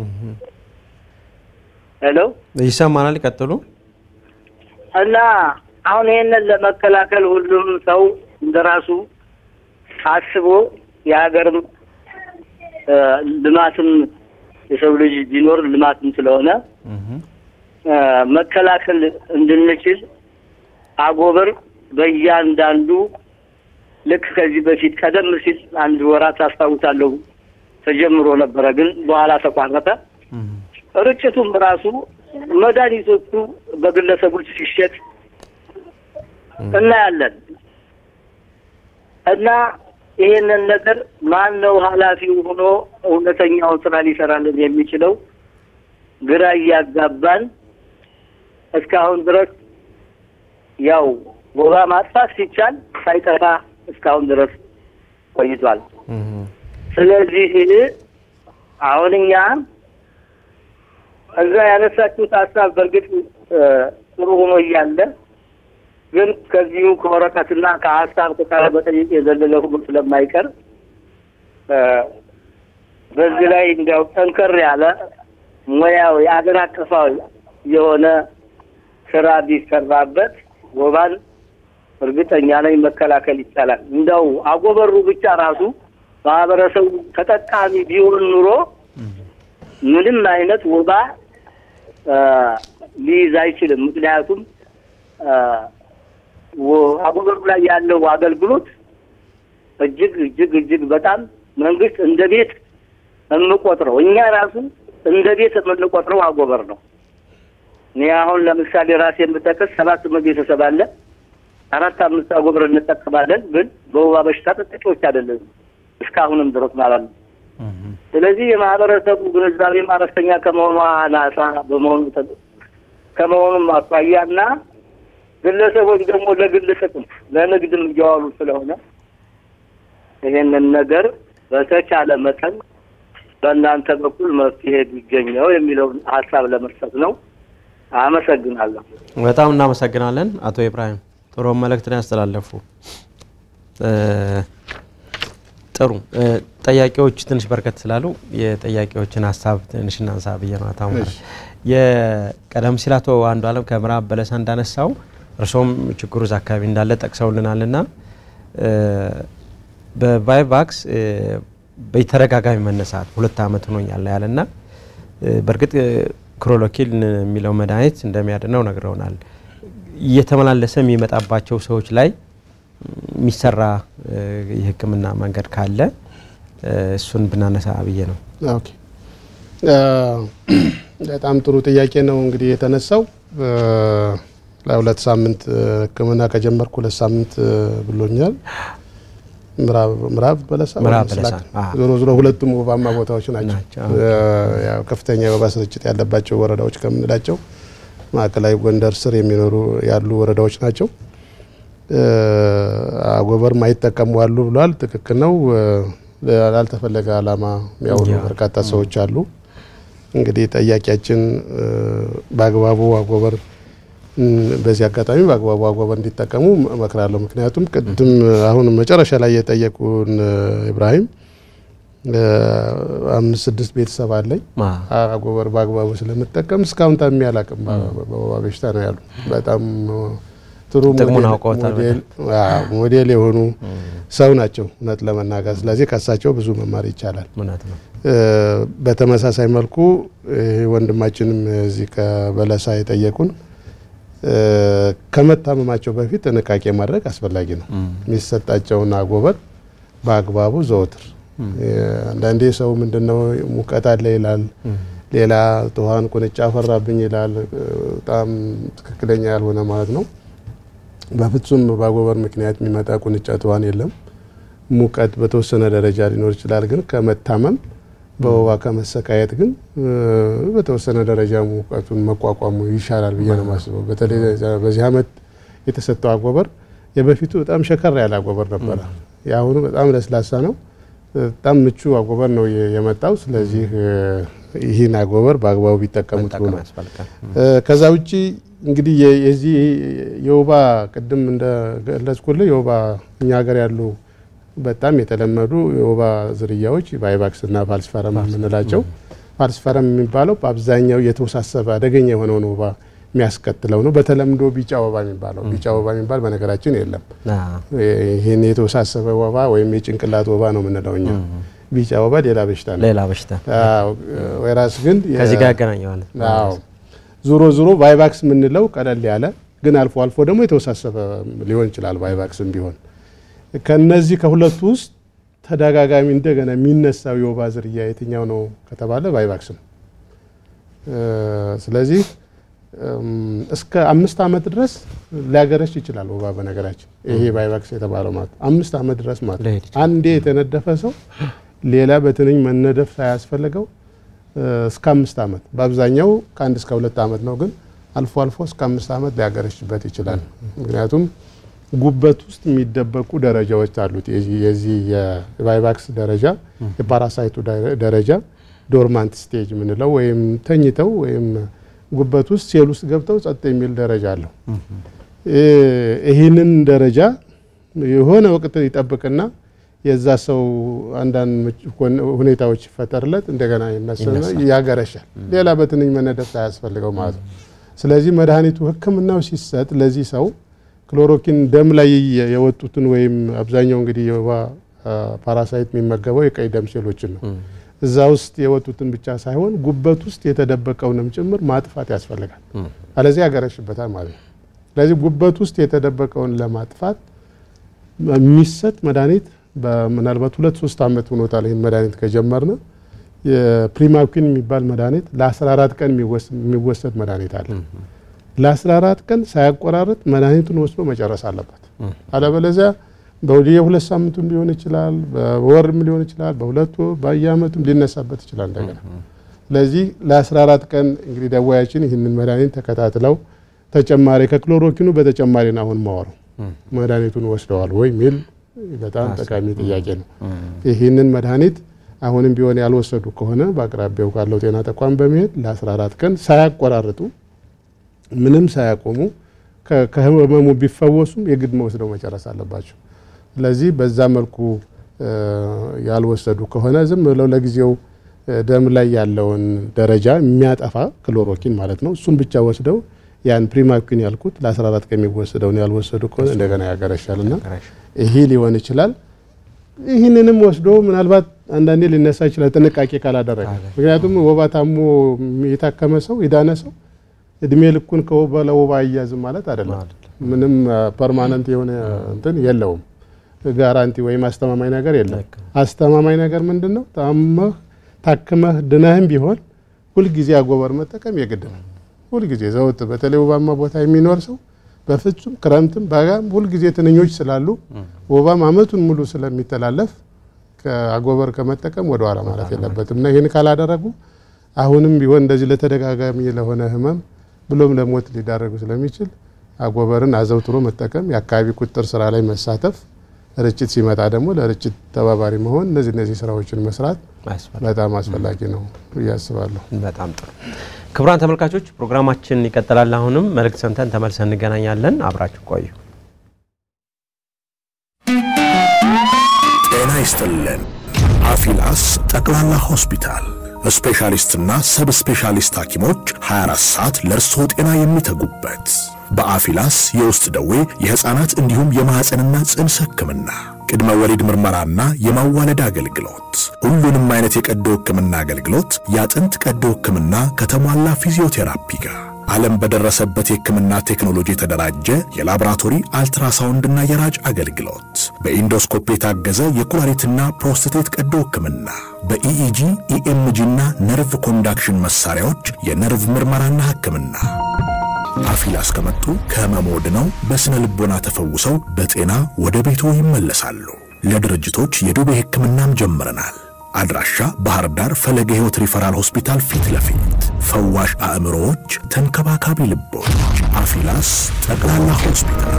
ሄሎ ይሰማናል። ይቀጥሉ። እና አሁን ይህንን ለመከላከል ሁሉም ሰው እንደራሱ አስቦ የሀገርም እ፣ ልማትም የሰው ልጅ ቢኖር ልማትም ስለሆነ እ፣ መከላከል እንድንችል አጎበር በእያንዳንዱ ልክ ከዚህ በፊት ቀደም ሲል አንድ ወራት አስታውሳለሁ ተጀምሮ ነበረ፣ ግን በኋላ ተቋረጠ። ርጭቱም ራሱ መድኃኒቶቹ በግለሰቦች ሲሸጥ እናያለን እና ይሄንን ነገር ማን ነው ኃላፊው ሆኖ እውነተኛውን ስራ ሊሰራልን የሚችለው ግራ እያጋባን እስካሁን ድረስ ያው ወባ ማጥፋት ሲቻል ሳይጠፋ እስካሁን ድረስ ቆይቷል። ስለዚህ አሁን እኛ እዛ ያነሳችሁት ሀሳብ በእርግጥ እ፣ ጥሩ ሆኖ እያለ ግን ከዚሁ ከወረቀትና ከሀሳብ ከቃለ መጠይቅ የዘለለ ሁሉ ስለማይቀር እ፣ በዚህ ላይ እንዲያው ጠንከር ያለ ሙያዊ አገር አቀፋዊ የሆነ ስራ ቢሰራበት ወባን እርግጠኛ ነኝ መከላከል ይቻላል። እንደው አጎበሩ ብቻ ራሱ ማህበረሰቡ ተጠቃሚ ቢሆን ኑሮ ምንም አይነት ወባ እ፣ ሊይዝ አይችልም። ምክንያቱም እ፣ ወ- አጎበሩ ላይ ያለው አገልግሎት እጅግ እጅግ እጅግ በጣም መንግስት እንደ ቤት የምቆጥረው እኛ ራሱ እንደ ቤት የምንቆጥረው አጎበር ነው። እኔ አሁን ለምሳሌ ራሴ የምጠቅስ ሰባት ስምንት ቤተሰብ አለ። አራት አምስት አጎበር እንጠቀማለን፣ ግን በወባ በሽታ ተጠቂዎች አይደለም እስካሁንም ድረስ ማለት ነው። ስለዚህ የማህበረሰቡ ግንዛቤ አነስተኛ ከመሆኗ አናሳ በመሆኑ ተ- ከመሆኑም አኳያና ግለሰቦች ደግሞ ለግል ጥቅም ለንግድም እየዋሉ ስለሆነ ይሄንን ነገር በተቻለ መጠን በእናንተ በኩል መፍትሄ ቢገኘው የሚለውን ሀሳብ ለመስጠት ነው። አመሰግናለሁ። በጣም እናመሰግናለን አቶ ኢብራሂም ጥሩ መልእክትን ያስተላለፉ። እ፣ ጥሩ እ፣ ጠያቂዎች ትንሽ በርከት ስላሉ የጠያቂዎችን ሀሳብ ትንሽ እናንሳ ብዬ ነው። አቶ አማረ የቀደም ሲል አቶ አንዱ አለም ከምዕራብ በለሳ እንዳነሳው እርሶም ችግሩ እዛ አካባቢ እንዳለ ጠቅሰውልናል ና በቫይቫክስ እ፣ በተደጋጋሚ መነሳት ሁለት ዓመት ሆኖኛል ያለና እ፣ በእርግጥ እ፣ ክሮሎኪል የሚለው መድኃኒት እንደሚያድነው ነግረውናል። እየተመላለሰ የሚመጣባቸው ሰዎች ላይ የሚሰራ እ፣ የሕክምና መንገድ ካለ እ፣ እሱን ብናነሳ ብዬ ነው። ኦኬ እ፣ በጣም ጥሩ ጥያቄ ነው እንግዲህ የተነሳው እ፣ ለሁለት ሳምንት እ፣ ሕክምና ከጀመርኩ ሁለት ሳምንት እ፣ ብሎኛል። ምዕራብ ምዕራብ በለሳ ምዕራብ ወይም በለሳ፣ ስላክ? አዎ። ዞሮ ዞሮ ሁለቱም ወባማ ቦታዎች ናቸው። ናቸው። እ፣ ያው ከፍተኛ የወባ ስርጭት ያለባቸው ወረዳዎች ከምንላቸው ማዕከላዊ ጎንደር ስር የሚኖሩ ያሉ ወረዳዎች ናቸው። እ፣ አጎበር ማይጠቀሙ አሉ ብሏል። ትክክል ነው። እ፣ ላልተፈለገ ዓላማ የሚያውሉ ያ። በርካታ ሰዎች አሉ። እንግዲህ ጠያቂያችን እ፣ በአግባቡ አጎበር እም፣ በዚህ አጋጣሚ በአግባቡ አጎበር እንዲጠቀሙ እመክራለሁ። ምክንያቱም ቅድም አሁን መጨረሻ ላይ የጠየቁን እ፣ ኢብራሂም እ፣ አምስት ስድስት ቤተሰብ አለኝ ማ አጎበር በአግባቡ ስለምጠቀም እስካሁን ታሚ አላቅም። በወባ በሽታ ነው ያሉ። በጣም ጥሩ ጥቅሙን ሞዴል- አውቀውታል ሞዴል አዎ፣ ሞዴል የሆኑ ሰው ናቸው እውነት ለመናገር። ስለዚህ ከሳቸው ብዙ መማር ይቻላል። እውነት ነው። እ፣ በተመሳሳይ መልኩ ይሄ ወንድማችንም እዚህ ከበለሳ የጠየቁን እ፣ ከመታመማቸው በፊት ጥንቃቄ ማድረግ አስፈላጊ ነው። የሚሰጣቸውን አጎበር በአግባቡ ዘወትር እ፣ አንዳንዴ ሰው ምንድነው ሙቀት አለ ይላል፣ ሌላ ትኋን ቁንጫ ፈራብኝ ይላል። እ፣ በጣም ትክክለኛ ያልሆነ ማለት ነው። በፍጹም በአጎበር ምክንያት የሚመጣ ቁንጫ ትኋን የለም። ሙቀት በተወሰነ ደረጃ ሊኖር ይችላል፣ ግን ከመታመም በወባ ከመሰቃየት ግን እ፣ በተወሰነ ደረጃ ሙቀቱን መቋቋሙ ይሻላል ብዬ ነው የማስበው። በተለይ በዚህ ዓመት የተሰጠው አጎበር የበፊቱ በጣም ሸከር ያለ አጎበር ነበረ። የአሁኑ በጣም ለስላሳ ነው። በጣም ምቹ አጎበር ነው የ- የመጣው። ስለዚህ እ፣ ይህን አጎበር በአግባቡ ቢጠቀሙት ጥሩ መጠቀም ነው። ያስፈልጋል። እ፣ ከዛ ውጪ እንግዲህ የ- የዚህ የወባ ቅድም እንደገለጽኩልህ የወባ እኛ ሀገር ያሉ በጣም የተለመዱ የወባ ዝርያዎች ቫይቫክስ እና ፋልሲፈረም የምንላቸው ፋልሲፈረም የሚባለው በአብዛኛው የተወሳሰበ አደገኛ የሆነውን ወባ የሚያስከትለው ነው። በተለምዶ ቢጫ ወባ የሚባለው ቢጫ ወባ የሚባል በነገራችን የለም። ይህን የተወሳሰበ ወባ ወይም የጭንቅላት ወባ ነው የምንለው እኛ። ቢጫ ወባ ሌላ በሽታ ነው። ሌላ በሽታ ወይራስ ግን ከዚህ ጋር ያገናኘዋል። ዞሮ ዞሮ ቫይቫክስ የምንለው ቀለል ያለ ግን አልፎ አልፎ ደግሞ የተወሳሰበ ሊሆን ይችላል። ቫይቫክስም ቢሆን ከነዚህ ከሁለቱ ውስጥ ተደጋጋሚ እንደገና የሚነሳው የወባ ዝርያ የትኛው ነው ከተባለ ቫይቫክስ ነው። ስለዚህ እስከ አምስት ዓመት ድረስ ሊያገረሽ ይችላል ወባ። በነገራችን ይሄ ቫይቫክስ የተባለው ማለት አምስት ዓመት ድረስ ማለት አንዴ የተነደፈ ሰው ሌላ በትንኝ መነደፍ ሳያስፈልገው እስከ አምስት ዓመት በአብዛኛው ከአንድ እስከ ሁለት ዓመት ነው፣ ግን አልፎ አልፎ እስከ አምስት ዓመት ሊያገረሽበት ይችላል። ምክንያቱም ጉበት ውስጥ የሚደበቁ ደረጃዎች አሉት። የዚህ የቫይቫክስ ደረጃ የፓራሳይቱ ደረጃ ዶርማንት ስቴጅ የምንለው ወይም ተኝተው ወይም ጉበት ውስጥ ሴል ውስጥ ገብተው ጸጥ የሚል ደረጃ አለው። ይህንን ደረጃ የሆነ ወቅት ይጠብቅና የዛ ሰው አንዳንድ ሁኔታዎች ይፈጠርለት እንደገና ይነሳና ያገረሻል። ሌላ በትንኝ መነደፍ ሳያስፈልገው ማለት ነው። ስለዚህ መድኃኒቱ ሕክምናው ሲሰጥ ለዚህ ሰው ክሎሮኪን ደም ላይ የወጡትን ወይም አብዛኛው እንግዲህ የወባ ፓራሳይት የሚመገበው የቀይ ደም ሴሎችን ነው። እዛ ውስጥ የወጡትን ብቻ ሳይሆን ጉበት ውስጥ የተደበቀውንም ጭምር ማጥፋት ያስፈልጋል። አለዚህ ያገረሽበታል ማለት ነው። ስለዚህ ጉበት ውስጥ የተደበቀውን ለማጥፋት የሚሰጥ መድኃኒት ምናልባት ሁለት ሶስት ዓመት ሆኖታል። ይህን መድኃኒት ከጀመርን የፕሪማኪን የሚባል መድኃኒት ለ14 ቀን የሚወሰድ መድኃኒት አለ። ለ14 ቀን ሳያቆራረጥ መድኃኒቱን ወስዶ መጨረስ አለበት። አለበለዚያ የሁለት ሳምንቱም ሊሆን ይችላል፣ በወርም ሊሆን ይችላል፣ በሁለቱ በየአመቱም ሊነሳበት ይችላል እንደገና። ስለዚህ ለ14 ቀን እንግዲህ ደዋያችን ይህንን መድኃኒት ተከታትለው ተጨማሪ ከክሎሮኪኑ በተጨማሪ ነው አሁን ማወራው መድኃኒቱን ወስደዋል ወይ የሚል በጣም ጠቃሚ ጥያቄ ነው። ይህንን መድኃኒት አሁንም ቢሆን ያልወሰዱ ከሆነ በአቅራቢያው ካለው ጤና ተቋም በመሄድ ለ14 ቀን ሳያቆራርጡ ምንም ሳያቆሙ ከህመሙ ቢፈወሱም የግድ መወስደው መጨረስ አለባቸው። ስለዚህ በዛ መልኩ ያልወሰዱ ከሆነ ዝም ብለው ለጊዜው ደም ላይ ያለውን ደረጃ የሚያጠፋ ክሎሮኪን ማለት ነው እሱን ብቻ ወስደው ያን ፕሪማኪን ያልኩት ለ14 ቀን የሚወሰደውን ያልወሰዱ ከሆነ እንደገና ያገረሻልና ይሄ ሊሆን ይችላል። ይህንንም ወስዶ ምናልባት አንዳንዴ ሊነሳ ይችላል ጥንቃቄ ካላደረገ። ምክንያቱም ወባ ታሞ የታከመ ሰው የዳነ ሰው እድሜ ልኩን ከወባ ለወባ አያዝም ማለት አይደለም። ምንም ፐርማነንት የሆነ እንትን የለውም። ጋራንቲ ወይም አስተማማኝ ነገር የለም። አስተማማኝ ነገር ምንድን ነው? ታመህ ታክመህ ድነህም ቢሆን ሁልጊዜ አጎበር መጠቀም የግድ ነው። ሁልጊዜ ዘውት በተለይ ወባማ ቦታ የሚኖር ሰው በፍጹም ክረምትም በጋም ሁልጊዜ ትንኞች ስላሉ ወባም አመቱን ሙሉ ስለሚተላለፍ ከአጎበር ከመጠቀም ወደ ኋላ ማለት የለበትም እና ይህን ካላደረጉ አሁንም ቢሆን እንደዚህ ለተደጋጋሚ ለሆነ ህመም ብሎም ለሞት ሊዳረጉ ስለሚችል አጎበርን አዘውትሮ መጠቀም፣ የአካባቢ ቁጥጥር ስራ ላይ መሳተፍ፣ ርጭት ሲመጣ ደግሞ ለርጭት ተባባሪ መሆን፣ እነዚህ እነዚህ ስራዎችን መስራት በጣም አስፈላጊ ነው ብዬ አስባለሁ። በጣም ጥሩ። ክቡራን ተመልካቾች ፕሮግራማችን ይቀጥላል። አሁንም መልእክት ሰምተን ተመልሰን እንገናኛለን። አብራችሁ ቆዩ። ጤና ይስጥልን። አፊላስ ጠቅላላ ሆስፒታል ስፔሻሊስትና ሰብ ስፔሻሊስት ሐኪሞች 24 ሰዓት ለእርስዎ ጤና የሚተጉበት በአፊላስ የውስጥ ደዌ የሕፃናት እንዲሁም የማኅፀንና ጽንስ ሕክምና ቅድመ ወሊድ ምርመራና የማዋለድ አገልግሎት ሁሉንም አይነት የቀዶ ሕክምና አገልግሎት የአጥንት ቀዶ ሕክምና ከተሟላ ፊዚዮቴራፒ ጋር ዓለም በደረሰበት የሕክምና ቴክኖሎጂ የተደራጀ የላቦራቶሪ አልትራሳውንድና የራጅ አገልግሎት በኢንዶስኮፕ የታገዘ የኩላሊትና ፕሮስቴት ቀዶ ሕክምና በኢኢጂ ኢኤምጂና ነርቭ ኮንዳክሽን መሳሪያዎች የነርቭ ምርመራና ሕክምና አፊላስ ከመጡ ከህመሞ ድነው በስነ ልቦና ተፈውሰው በጤና ወደ ቤቶ ይመለሳሉ። ለድርጅቶች የዱቤ ሕክምናም ጀምረናል። አድራሻ ባህር ዳር ፈለገ ሕይወት ሪፈራል ሆስፒታል ፊት ለፊት ፈዋሽ አእምሮዎች፣ ተንከባካቢ ልቦች። አፊላስ ጠቅላላ ሆስፒታል።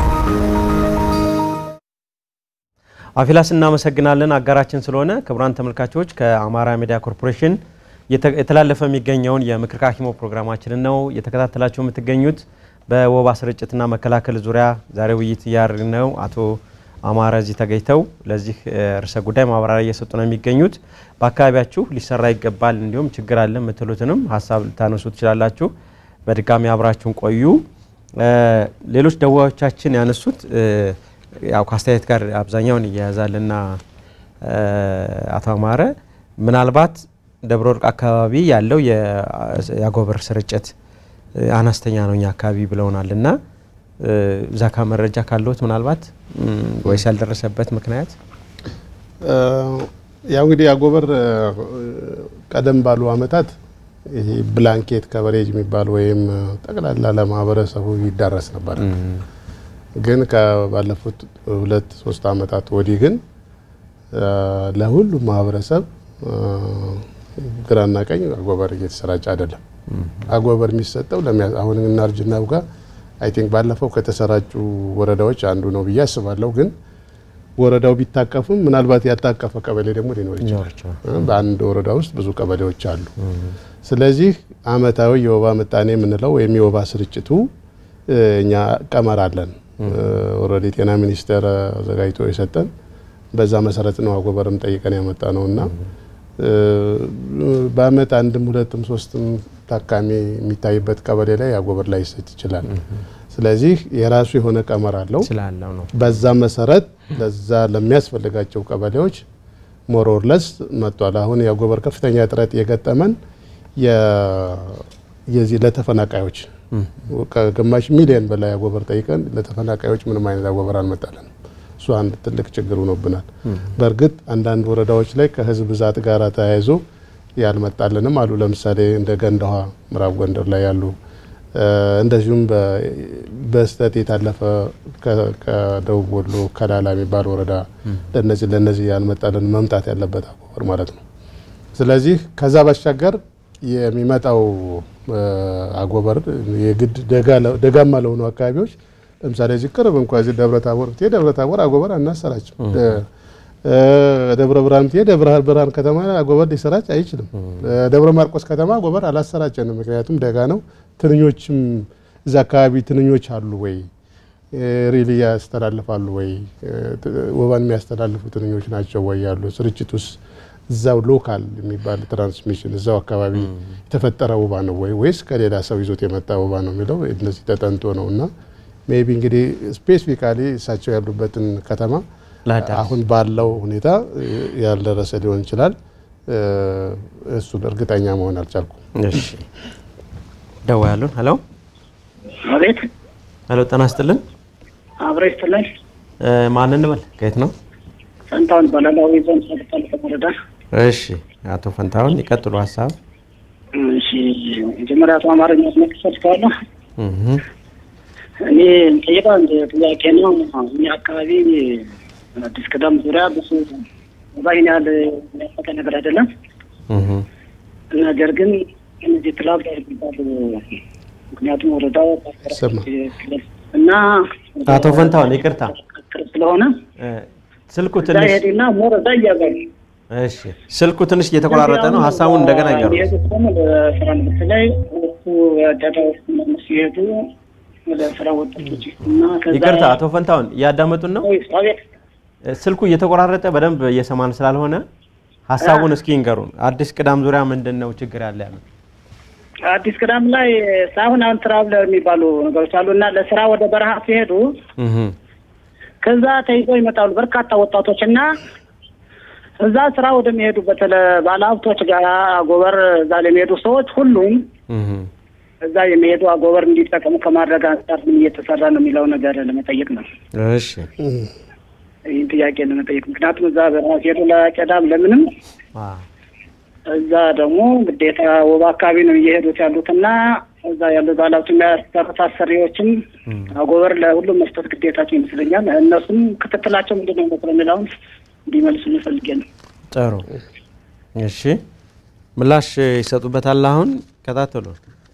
አፊላስ እናመሰግናለን አጋራችን ስለሆነ። ክቡራን ተመልካቾች ከአማራ ሚዲያ ኮርፖሬሽን የተላለፈ የሚገኘውን የምክር ከሐኪሞ ፕሮግራማችንን ነው የተከታተላችሁ የምትገኙት። በወባ ስርጭትና መከላከል ዙሪያ ዛሬ ውይይት እያደረግን ነው። አቶ አማረ እዚህ ተገኝተው ለዚህ ርዕሰ ጉዳይ ማብራሪያ እየሰጡ ነው የሚገኙት። በአካባቢያችሁ ሊሰራ ይገባል እንዲሁም ችግር አለ የምትሉትንም ሀሳብ ልታነሱ ትችላላችሁ። በድጋሚ አብራችሁን ቆዩ። ሌሎች ደዋዮቻችን ያነሱት ያው ከአስተያየት ጋር አብዛኛውን እያያዛልና አቶ አማረ ምናልባት ደብረ ወርቅ አካባቢ ያለው የአጎበር ስርጭት አነስተኛ ነው እኛ አካባቢ ብለውናል እና እዛ ካ መረጃ ካለዎት ምናልባት ወይስ ያልደረሰበት ምክንያት? ያው እንግዲህ አጎበር ቀደም ባሉ አመታት ይሄ ብላንኬት ከቨሬጅ የሚባል ወይም ጠቅላላ ለማህበረሰቡ ይዳረስ ነበር። ግን ከባለፉት ሁለት ሶስት አመታት ወዲህ ግን ለሁሉም ማህበረሰብ ግራና ቀኝ አጎበር እየተሰራጨ አይደለም። አጎበር የሚሰጠው አሁን እናርጅና ጋር አይ ቲንክ ባለፈው ከተሰራጩ ወረዳዎች አንዱ ነው ብዬ አስባለሁ። ግን ወረዳው ቢታቀፉም ምናልባት ያልታቀፈ ቀበሌ ደግሞ ሊኖር ይችላል። በአንድ ወረዳ ውስጥ ብዙ ቀበሌዎች አሉ። ስለዚህ አመታዊ የወባ ምጣኔ የምንለው ወይም የወባ ስርጭቱ እኛ ቀመር አለን። ኦልሬዲ ጤና ሚኒስቴር አዘጋጅቶ የሰጠን በዛ መሰረት ነው አጎበርም ጠይቀን ያመጣ ነው እና በአመት አንድም ሁለትም ሶስትም ታካሚ የሚታይበት ቀበሌ ላይ አጎበር ላይ ይሰጥ ይችላል። ስለዚህ የራሱ የሆነ ቀመር አለው ስላለው ነው። በዛ መሰረት ለዛ ለሚያስፈልጋቸው ቀበሌዎች ሞሮርለስ መጥቷል። አሁን የአጎበር ከፍተኛ እጥረት የገጠመን የዚህ ለተፈናቃዮች ከግማሽ ሚሊዮን በላይ አጎበር ጠይቀን ለተፈናቃዮች ምንም አይነት አጎበር አልመጣለን። እሱ አንድ ትልቅ ችግር ሆኖብናል። በእርግጥ አንዳንድ ወረዳዎች ላይ ከህዝብ ብዛት ጋር ተያይዞ ያልመጣልንም አሉ። ለምሳሌ እንደ ገንዳዋ ምዕራብ ጎንደር ላይ ያሉ እንደዚሁም በስተት የታለፈ ከደቡብ ወሎ ከላላ የሚባል ወረዳ ለነዚህ ለነዚህ ያልመጣልን መምጣት ያለበት አጎበር ማለት ነው። ስለዚህ ከዛ ባሻገር የሚመጣው አጎበር የግድ ደጋማ ለሆኑ አካባቢዎች ለምሳሌ እዚህ ቅርብ እንኳ እዚህ ደብረ ታቦር ብትሄድ ደብረ ታቦር አጎበር አናሰራጭም። ደብረ ብርሃን ብትሄድ ደብረ ብርሃን ከተማ አጎበር ሊሰራጭ አይችልም። ደብረ ማርቆስ ከተማ አጎበር አላሰራጨንም። ምክንያቱም ደጋ ነው። ትንኞችም እዛ አካባቢ ትንኞች አሉ ወይ ሪሊ ያስተላልፋሉ ወይ ወባን የሚያስተላልፉ ትንኞች ናቸው ወይ ያሉ ስርጭት ውስጥ እዛው ሎካል የሚባል ትራንስሚሽን እዛው አካባቢ የተፈጠረ ወባ ነው ወይ ወይስ ከሌላ ሰው ይዞት የመጣ ወባ ነው የሚለው እነዚህ ተጠንቶ ነው እና ሜቢ እንግዲህ ስፔሲፊካሊ እሳቸው ያሉበትን ከተማ አሁን ባለው ሁኔታ ያልደረሰ ሊሆን ይችላል። እሱን እርግጠኛ መሆን አልቻልኩም። እሺ ደዋ ያሉን ሄሎ አቤት ሄሎ፣ ጤና ይስጥልን። አብረ ይስጥልን። ማን እንበል? ከየት ነው? ፈንታውን ባላላዊ ዞን ሰልጣን ወረዳ። እሺ አቶ ፈንታውን ይቀጥሉ ሀሳብ። እሺ መጀመሪያ አቶ አማርኛ መክፈት ካለ እኔ ጠይቀው አንድ ጥያቄ ነው። እኛ አካባቢ አዲስ ቅዳም ዙሪያ ብዙ ባይን ያህል የሚያፈቀ ነገር አይደለም። ነገር ግን እነዚህ ክላብ የሚባሉ ምክንያቱም ወረዳው ስማ እና አቶ ፈንታውን ይቅርታ ቅርብ ስለሆነ ስልኩ እዛ ትንሽ ሄድና ሞር እዛ እያዛሉ እሺ ስልኩ ትንሽ እየተቆራረጠ ነው። ሀሳቡን እንደገና ይገሩ። የሄዱት ደግሞ ለስራ ንግድ ላይ ሁለቱ የአዳዳዎች ምናምን ሲሄዱ ወደ ስራ ወጣቶች እና ከዛ ይቅርታ አቶ ፈንታውን እያዳመጡን ነው። ወይስ አቤት ስልኩ እየተቆራረጠ በደንብ እየሰማን ስላልሆነ ሀሳቡን እስኪ ይንገሩን። አዲስ ቅዳም ዙሪያ ምንድን ነው ችግር ያለ ያለው? አዲስ ቅዳም ላይ ሳሁን አሁን ትራቭለር የሚባሉ ነገሮች አሉ እና ለስራ ወደ በረሃ ሲሄዱ እህ ከዛ ተይዘው ይመጣሉ በርካታ ወጣቶች እና እዛ ስራ ወደሚሄዱበት ባለሀብቶች ጋር አጎበር እዛ ለሚሄዱ ሰዎች ሁሉም እህ እዛ የሚሄዱ አጎበር እንዲጠቀሙ ከማድረግ አንጻር ምን እየተሰራ ነው የሚለው ነገር ለመጠየቅ ነው። እሺ ይህን ጥያቄ ለመጠየቅ ምክንያቱም እዛ በረሃ ሲሄዱ ለቀዳም ለምንም አ እዛ ደግሞ ግዴታ ወባ አካባቢ ነው እየሄዱት ያሉት እና እዛ ያሉ ባለሀብቱ የሚያሰሩት አሰሪዎችም አጎበር ለሁሉም መስጠት ግዴታቸው ይመስለኛል። እነሱም ክትትላቸው ምንድን ነው መስለ የሚለውን እንዲመልሱ ፈልጌ ነው። ጥሩ እሺ ምላሽ ይሰጡበታል። አሁን ከታተሉ።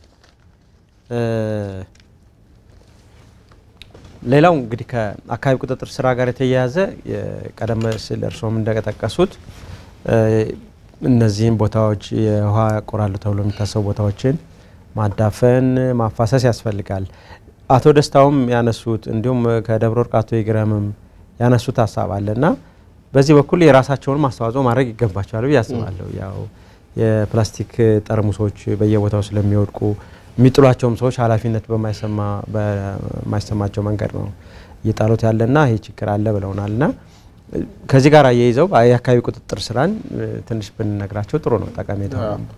ሌላው እንግዲህ ከአካባቢ ቁጥጥር ስራ ጋር የተያያዘ ቀደም ሲል እርስዎም እንደጠቀሱት እነዚህም ቦታዎች የውሃ ያቆራሉ ተብሎ የሚታሰቡ ቦታዎችን ማዳፈን፣ ማፋሰስ ያስፈልጋል። አቶ ደስታውም ያነሱት እንዲሁም ከደብረ ወርቅ አቶ ይግረምም ያነሱት ሀሳብ አለ እና በዚህ በኩል የራሳቸውን አስተዋጽኦ ማድረግ ይገባቸዋል ብዬ አስባለሁ። ያው የፕላስቲክ ጠርሙሶች በየቦታው ስለሚወድቁ የሚጥሏቸውም ሰዎች ኃላፊነት በማይሰማቸው መንገድ ነው እየጣሉት ያለና ይህ ችግር አለ ብለውናል እና ከዚህ ጋር አያይዘው የአካባቢ ቁጥጥር ስራን ትንሽ ብንነግራቸው ጥሩ ነው። ጠቀሜታ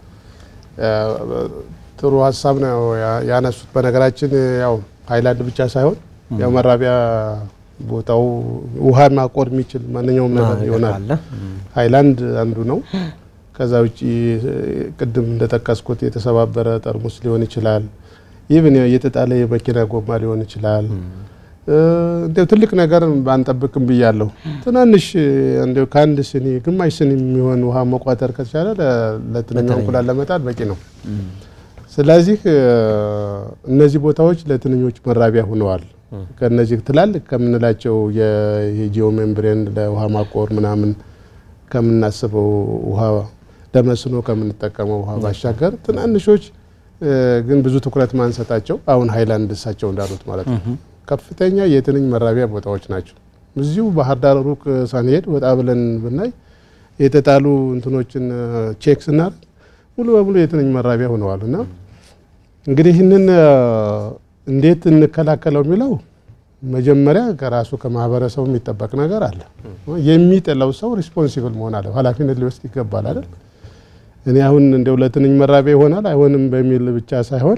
ጥሩ ሀሳብ ነው ያነሱት። በነገራችን ያው ሀይላንድ ብቻ ሳይሆን ያው መራቢያ ቦታው ውሃ ማቆር የሚችል ማንኛውም ነገር ይሆናል። ሀይላንድ አንዱ ነው። ከዛ ውጭ ቅድም እንደጠቀስኩት የተሰባበረ ጠርሙስ ሊሆን ይችላል። ይህን የተጣለ የመኪና ጎማ ሊሆን ይችላል። እንዲያው ትልቅ ነገር ባንጠብቅም ብያለሁ። ትናንሽ እንዲያው ከአንድ ስኒ ግማሽ ስኒ የሚሆን ውሃ መቋጠር ከተቻለ ለትንኛ እንቁላል ለመጣል በቂ ነው። ስለዚህ እነዚህ ቦታዎች ለትንኞች መራቢያ ሆነዋል። ከነዚህ ትላልቅ ከምንላቸው የጂኦ ሜምብሬን ለውሃ ማቆር ምናምን ከምናስበው ውሃ ለመስኖ ከምንጠቀመው ውሃ ባሻገር ትናንሾች ግን ብዙ ትኩረት ማንሰጣቸው አሁን ሀይላንድ እሳቸው እንዳሉት ማለት ነው ከፍተኛ የትንኝ መራቢያ ቦታዎች ናቸው። እዚሁ ባህር ዳር ሩቅ ሳንሄድ ወጣ ብለን ብናይ የተጣሉ እንትኖችን ቼክ ስናደርግ ሙሉ በሙሉ የትንኝ መራቢያ ሆነዋል። እና እንግዲህ ይህንን እንዴት እንከላከለው የሚለው መጀመሪያ ከራሱ ከማህበረሰቡ የሚጠበቅ ነገር አለ። የሚጥለው ሰው ሪስፖንሲብል መሆን አለ፣ ኃላፊነት ሊወስድ ይገባል አይደል? እኔ አሁን እንደው ለትንኝ መራቢያ ይሆናል አይሆንም በሚል ብቻ ሳይሆን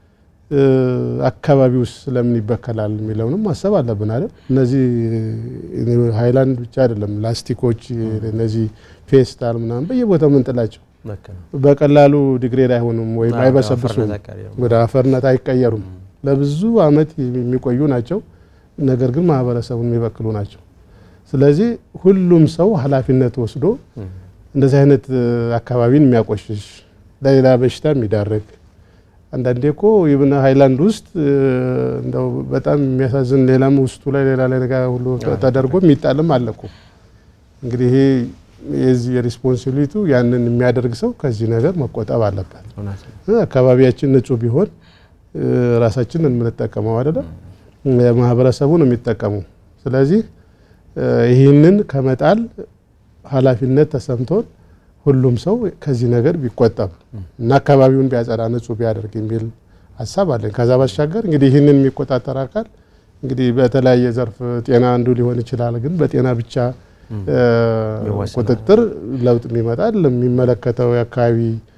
አካባቢ ውስጥ ስለምን ይበከላል የሚለውንም ማሰብ አለብን አይደል? እነዚህ ሀይላንድ ብቻ አይደለም፣ ላስቲኮች፣ እነዚህ ፌስታል ምናምን በየቦታው ምንጥላቸው በቀላሉ ዲግሬድ አይሆኑም ወይም አይበሰብሱም፣ ወደ አፈርነት አይቀየሩም። ለብዙ አመት የሚቆዩ ናቸው። ነገር ግን ማህበረሰቡን የሚበክሉ ናቸው። ስለዚህ ሁሉም ሰው ኃላፊነት ወስዶ እንደዚህ አይነት አካባቢን የሚያቆሽሽ ለሌላ በሽታ የሚዳርግ አንዳንዴ እኮ ይብን ሀይላንድ ውስጥ እንደው በጣም የሚያሳዝን ሌላም ውስጡ ላይ ሌላ ላይ ነገር ሁሉ ተደርጎ የሚጣልም አለ እኮ። እንግዲህ ይሄ የዚህ የሪስፖንሲቢሊቱ ያንን የሚያደርግ ሰው ከዚህ ነገር መቆጠብ አለበት። አካባቢያችን ንጹህ ቢሆን ራሳችንን የምንጠቀመው አይደለም፣ ማህበረሰቡ ነው የሚጠቀመው። ስለዚህ ይህንን ከመጣል ኃላፊነት ተሰምቶን ሁሉም ሰው ከዚህ ነገር ቢቆጠብ እና አካባቢውን ቢያጸዳ ንጹህ ቢያደርግ የሚል ሀሳብ አለኝ። ከዛ ባሻገር እንግዲህ ይህንን የሚቆጣጠር አካል እንግዲህ በተለያየ ዘርፍ ጤና አንዱ ሊሆን ይችላል። ግን በጤና ብቻ ቁጥጥር ለውጥ የሚመጣል የሚመለከተው የአካባቢ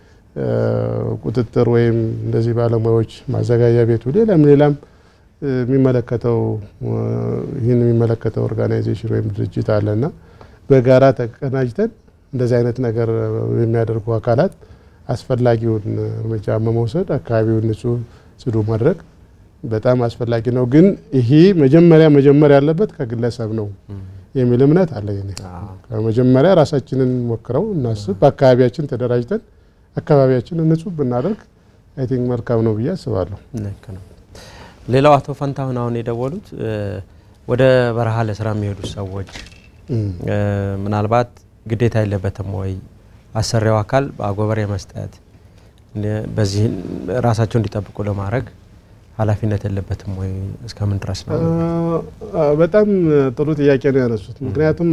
ቁጥጥር ወይም እንደዚህ ባለሙያዎች ማዘጋጃ ቤቱ ሌላም ሌላም የሚመለከተው ይህን የሚመለከተው ኦርጋናይዜሽን ወይም ድርጅት አለና በጋራ ተቀናጅተን እንደዚህ አይነት ነገር የሚያደርጉ አካላት አስፈላጊውን እርምጃ በመውሰድ አካባቢውን ንጹህ ጽዱ ማድረግ በጣም አስፈላጊ ነው። ግን ይሄ መጀመሪያ መጀመር ያለበት ከግለሰብ ነው የሚል እምነት አለኝ። መጀመሪያ ራሳችንን ሞክረው እናስብ፣ በአካባቢያችን ተደራጅተን አካባቢያችንን ንጹህ ብናደርግ አይ ቲንክ መልካም ነው ብዬ አስባለሁ። ሌላው አቶ ፈንታሁን አሁን የደወሉት ወደ በረሃ ለስራ የሚሄዱ ሰዎች ምናልባት ግዴታ የለበትም ወይ አሰሪው አካል በአጎበር የመስጠት በዚህ ራሳቸው እንዲጠብቁ ለማድረግ ኃላፊነት የለበትም ወይ? እስከምን ድረስ ነው? በጣም ጥሩ ጥያቄ ነው ያነሱት። ምክንያቱም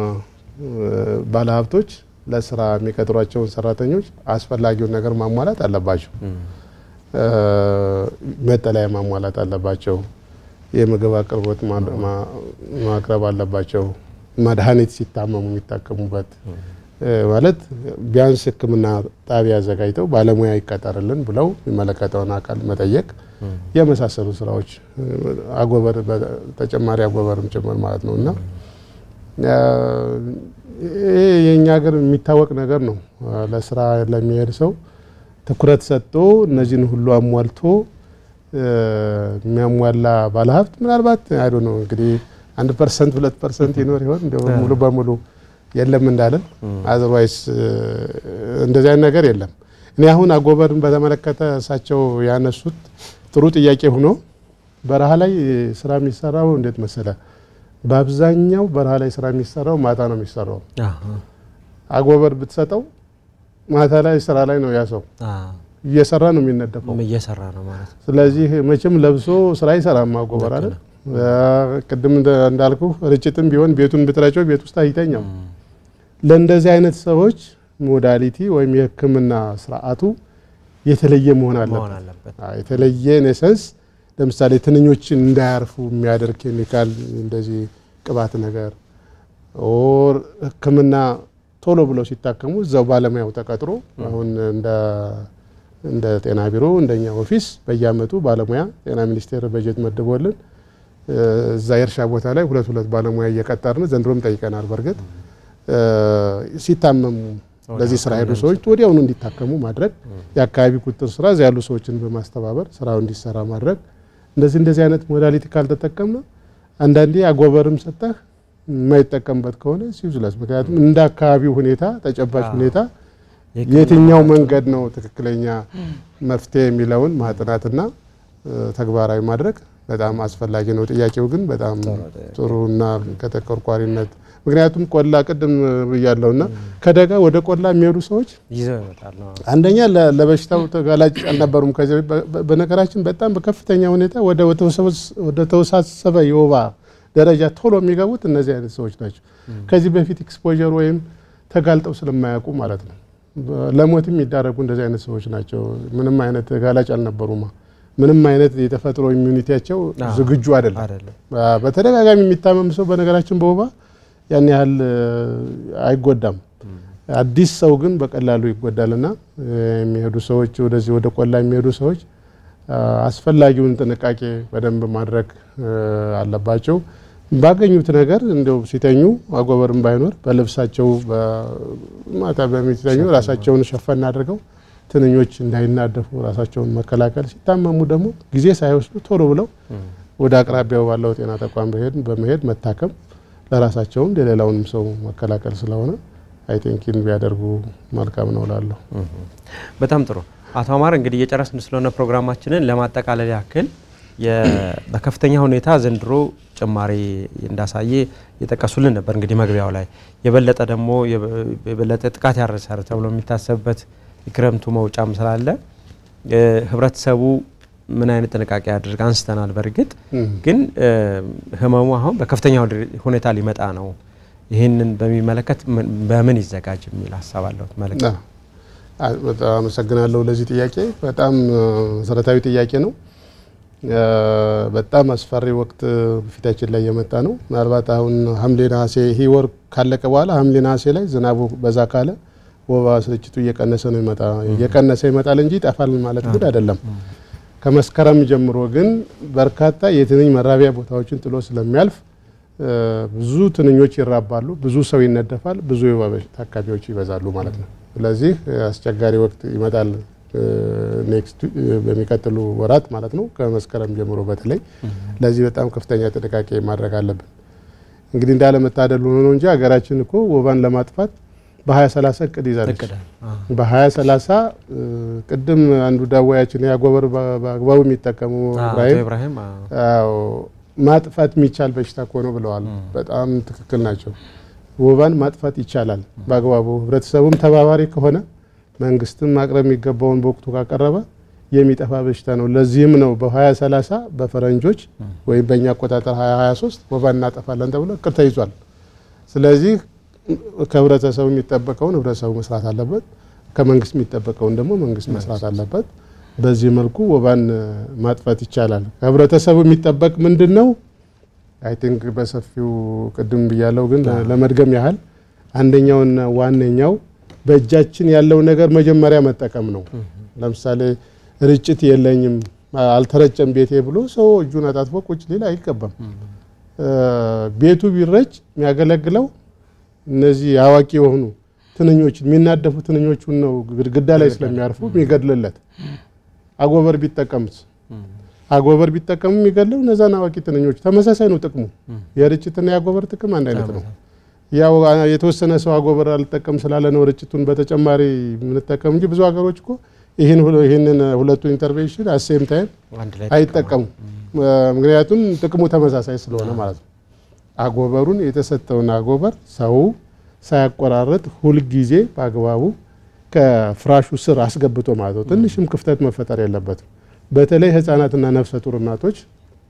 ባለሀብቶች ለስራ የሚቀጥሯቸውን ሰራተኞች አስፈላጊውን ነገር ማሟላት አለባቸው። መጠለያ ማሟላት አለባቸው። የምግብ አቅርቦት ማቅረብ አለባቸው። መድኃኒት ሲታመሙ የሚታከሙበት ማለት ቢያንስ ሕክምና ጣቢያ አዘጋጅተው ባለሙያ ይቀጠርልን ብለው የሚመለከተውን አካል መጠየቅ የመሳሰሉ ስራዎች አጎበር ተጨማሪ አጎበርም ጭምር ማለት ነው እና ይሄ የእኛ ሀገር የሚታወቅ ነገር ነው። ለስራ ለሚሄድ ሰው ትኩረት ሰጥቶ እነዚህን ሁሉ አሟልቶ የሚያሟላ ባለሀብት ምናልባት አይዶ ነው እንግዲህ አንድ ፐርሰንት ሁለት ፐርሰንት ይኖር ይሆን እንደ ሙሉ በሙሉ የለም እንዳለን፣ አዘርዋይስ እንደዚህ አይነት ነገር የለም። እኔ አሁን አጎበርን በተመለከተ እሳቸው ያነሱት ጥሩ ጥያቄ ሆኖ በረሃ ላይ ስራ የሚሰራው እንዴት መሰለ፣ በአብዛኛው በረሃ ላይ ስራ የሚሰራው ማታ ነው የሚሰራው። አጎበር ብትሰጠው ማታ ላይ ስራ ላይ ነው ያ ሰው እየሰራ ነው የሚነደፈው እየሰራ ነው ማለት ነው። ስለዚህ መቼም ለብሶ ስራ አይሰራም አጎበር አይደል? ቅድም እንዳልኩ ርጭትም ቢሆን ቤቱን ብትረጨው ቤት ውስጥ አይተኛም። ለእንደዚህ አይነት ሰዎች ሞዳሊቲ ወይም የሕክምና ስርዓቱ የተለየ መሆን መሆን አለበት። አለበት። አዎ፣ የተለየ ኔሰንስ ለምሳሌ ትንኞችን እንዳያርፉ የሚያደርግ ኬሚካል እንደዚህ ቅባት ነገር ኦር ሕክምና ቶሎ ብለው ሲታከሙ እዛው ባለሙያው ተቀጥሮ አሁን እንደ እንደ ጤና ቢሮ እንደኛ ኦፊስ በየአመቱ ባለሙያ ጤና ሚኒስቴር በጀት መድቦልን እ፣ እዛ የእርሻ ቦታ ላይ ሁለት ሁለት ባለሙያ እየቀጠርን ዘንድሮም ጠይቀናል። በእርግጥ እ፣ ሲታመሙ ለዚህ ስራ ሄዱ ሰዎች ወዲያውኑ እንዲታከሙ ማድረግ፣ የአካባቢ ቁጥጥር ስራ እዚያ ያሉ ሰዎችን በማስተባበር ስራው እንዲሰራ ማድረግ። እንደዚህ እንደዚህ አይነት ሞዳሊቲ ካልተጠቀምነ አንዳንዴ አጎበርም ሰጠህ የማይጠቀምበት ከሆነ ሲዩዝለስ። ምክንያቱም እንደ አካባቢው ሁኔታ ተጨባጭ ሁኔታ የትኛው መንገድ ነው ትክክለኛ መፍትሄ የሚለውን ማጥናትና እ፣ ተግባራዊ ማድረግ በጣም አስፈላጊ ነው። ጥያቄው ግን በጣም ጥሩና ከተቆርቋሪነት ምክንያቱም ቆላ ቅድም ብያለሁና ከደጋ ወደ ቆላ የሚሄዱ ሰዎች ይዘው ይመጣሉ። አንደኛ ለ- ለበሽታው ተጋላጭ አልነበሩም። ከዚህ በ- በ- በነገራችን በጣም በከፍተኛ ሁኔታ ወደ ወተወሰበስ- ወደ ተወሳሰበ የወባ ደረጃ ቶሎ የሚገቡት እነዚህ አይነት ሰዎች ናቸው። ከዚህ በፊት ኤክስፖዠር ወይም ተጋልጠው ስለማያውቁ ማለት ነው። በ- ለሞትም የሚዳረጉ እንደዚህ አይነት ሰዎች ናቸው። ምንም አይነት ተጋላጭ አልነበሩማ። ምንም አይነት የተፈጥሮ ኢሚዩኒቲያቸው አዎ። ዝግጁ አይደለም። አይደለም። አ፣ በተደጋጋሚ የሚታመም ሰው በነገራችን በወባ ያን ያህል እ፣ አይጎዳም። አዲስ ሰው ግን በቀላሉ ይጎዳልና እ፣ የሚሄዱ ሰዎች ወደዚህ ወደ ቆላ የሚሄዱ ሰዎች አ፣ አስፈላጊውን ጥንቃቄ በደንብ ማድረግ እ፣ አለባቸው። ባገኙት ነገር እንደው ሲተኙ አጎበርም ባይኖር በልብሳቸው ማታ በሚተኙ ራሳቸውን ሸፈን አድርገው ትንኞች እንዳይናደፉ ራሳቸውን መከላከል፣ ሲታመሙ ደግሞ ጊዜ ሳይወስዱ ቶሎ ብለው ወደ አቅራቢያው ባለው ጤና ተቋም በሄድ በመሄድ መታከም ለራሳቸውም ለሌላውንም ሰው መከላከል ስለሆነ አይ ቲንክ ይህን ቢያደርጉ መልካም ነው እላለሁ። በጣም ጥሩ አቶ አማር እንግዲህ እየጨረስን ስለሆነ ፕሮግራማችንን ለማጠቃለል ያክል የ- በከፍተኛ ሁኔታ ዘንድሮ ጭማሪ እንዳሳየ የጠቀሱልን ነበር። እንግዲህ መግቢያው ላይ የበለጠ ደግሞ የበ- የበለጠ ጥቃት ያደርሳል ተብሎ የሚታሰብበት የክረምቱ መውጫም ስላለ እ፣ ህብረተሰቡ ምን አይነት ጥንቃቄ ያድርግ አንስተናል። በእርግጥ ግን እ፣ ህመሙ አሁን በከፍተኛ ሁኔታ ሊመጣ ነው። ይህንን በሚመለከት ምን- በምን ይዘጋጅ የሚል ሀሳብ አለሁት መልእክት አ- አ- በጣም አመሰግናለሁ ለዚህ ጥያቄ። በጣም እ፣ መሰረታዊ ጥያቄ ነው። እ፣ በጣም አስፈሪ ወቅት ፊታችን ላይ የመጣ ነው። ምናልባት አሁን ሐምሌ ነሐሴ ይህ ወር ካለቀ በኋላ ሐምሌ ነሐሴ ላይ ዝናቡ በዛ ካለ ወባ ስርጭቱ እየቀነሰ ነው ይመጣ እየቀነሰ ይመጣል እንጂ ይጠፋል ማለት ግን አይደለም። ከመስከረም ጀምሮ ግን በርካታ የትንኝ መራቢያ ቦታዎችን ጥሎ ስለሚያልፍ እ፣ ብዙ ትንኞች ይራባሉ፣ ብዙ ሰው ይነደፋል፣ ብዙ የወባ በሽታ ታካሚዎች ይበዛሉ ማለት ነው። ስለዚህ እ፣ አስቸጋሪ ወቅት ይመጣል እ፣ ኔክስት እ፣ በሚቀጥሉ ወራት ማለት ነው ከመስከረም ጀምሮ በተለይ ለዚህ በጣም ከፍተኛ ጥንቃቄ ማድረግ አለብን። እንግዲህ እንዳለመታደል ሆኖ ነው እንጂ ሀገራችን እኮ ወባን ለማጥፋት በ2030 እቅድ ይዛለች። እቅዳል በ2030 ቅድም አንዱ ዳዋያችን ያጎበር በአግባቡ የሚጠቀሙ አቶ ኢብራሂም ኢብራሂም አዎ። አዎ ማጥፋት የሚቻል በሽታ እኮ ነው ብለዋል። በጣም ትክክል ናቸው። ወባን ማጥፋት ይቻላል በአግባቡ ህብረተሰቡም ተባባሪ ከሆነ መንግስትም ማቅረብ የሚገባውን በወቅቱ ካቀረበ የሚጠፋ በሽታ ነው። ለዚህም ነው በ2030 በፈረንጆች ወይም በእኛ አቆጣጠር 2023 ወባ እናጠፋለን ተብሎ እቅድ ተይዟል። ስለዚህ ከህብረተሰቡ የሚጠበቀውን ህብረተሰቡ መስራት አለበት፣ ከመንግስት የሚጠበቀውን ደግሞ መንግስት መስራት አለበት። በዚህ መልኩ ወባን እ፣ ማጥፋት ይቻላል። ከህብረተሰቡ የሚጠበቅ ምንድን ነው? አይ ቲንክ በሰፊው ቅድም ብያለው፣ ግን ለመድገም ያህል አንደኛውና ዋነኛው በእጃችን ያለው ነገር መጀመሪያ መጠቀም ነው። ለምሳሌ ርጭት የለኝም አልተረጨም ቤቴ ብሎ ሰው እጁን አጣጥፎ ቁጭ ሊል አይገባም። እ፣ ቤቱ ቢረጭ የሚያገለግለው እነዚህ አዋቂ የሆኑ ትንኞችን የሚናደፉ ትንኞቹን ነው ግድግዳ ላይ ስለሚያርፉ የሚገድልለት። አጎበር ቢጠቀምስ አጎበር ቢጠቀሙ የሚገድለው እነዛን አዋቂ ትንኞች ተመሳሳይ ነው ጥቅሙ። የርጭትና የአጎበር ጥቅም አንድ አይነት ነው። ያው አ- የተወሰነ ሰው አጎበር አልጠቀም ስላለ ነው ርጭቱን በተጨማሪ የምንጠቀም እንጂ ብዙ ሀገሮች እኮ ይህን ሁለ- ይህንን ሁለቱን ኢንተርቬንሽን አሴም ታይም አንድ ላይ አይጠቀሙም። ምክንያቱም ጥቅሙ ተመሳሳይ ስለሆነ ማለት ነው። አጎበሩን የተሰጠውን አጎበር ሰው ሳያቆራረጥ ሁልጊዜ በአግባቡ ከፍራሹ ስር አስገብቶ ማለት ነው። ትንሽም ክፍተት መፈጠር የለበትም። በተለይ ህጻናትና ነፍሰ ጡር እናቶች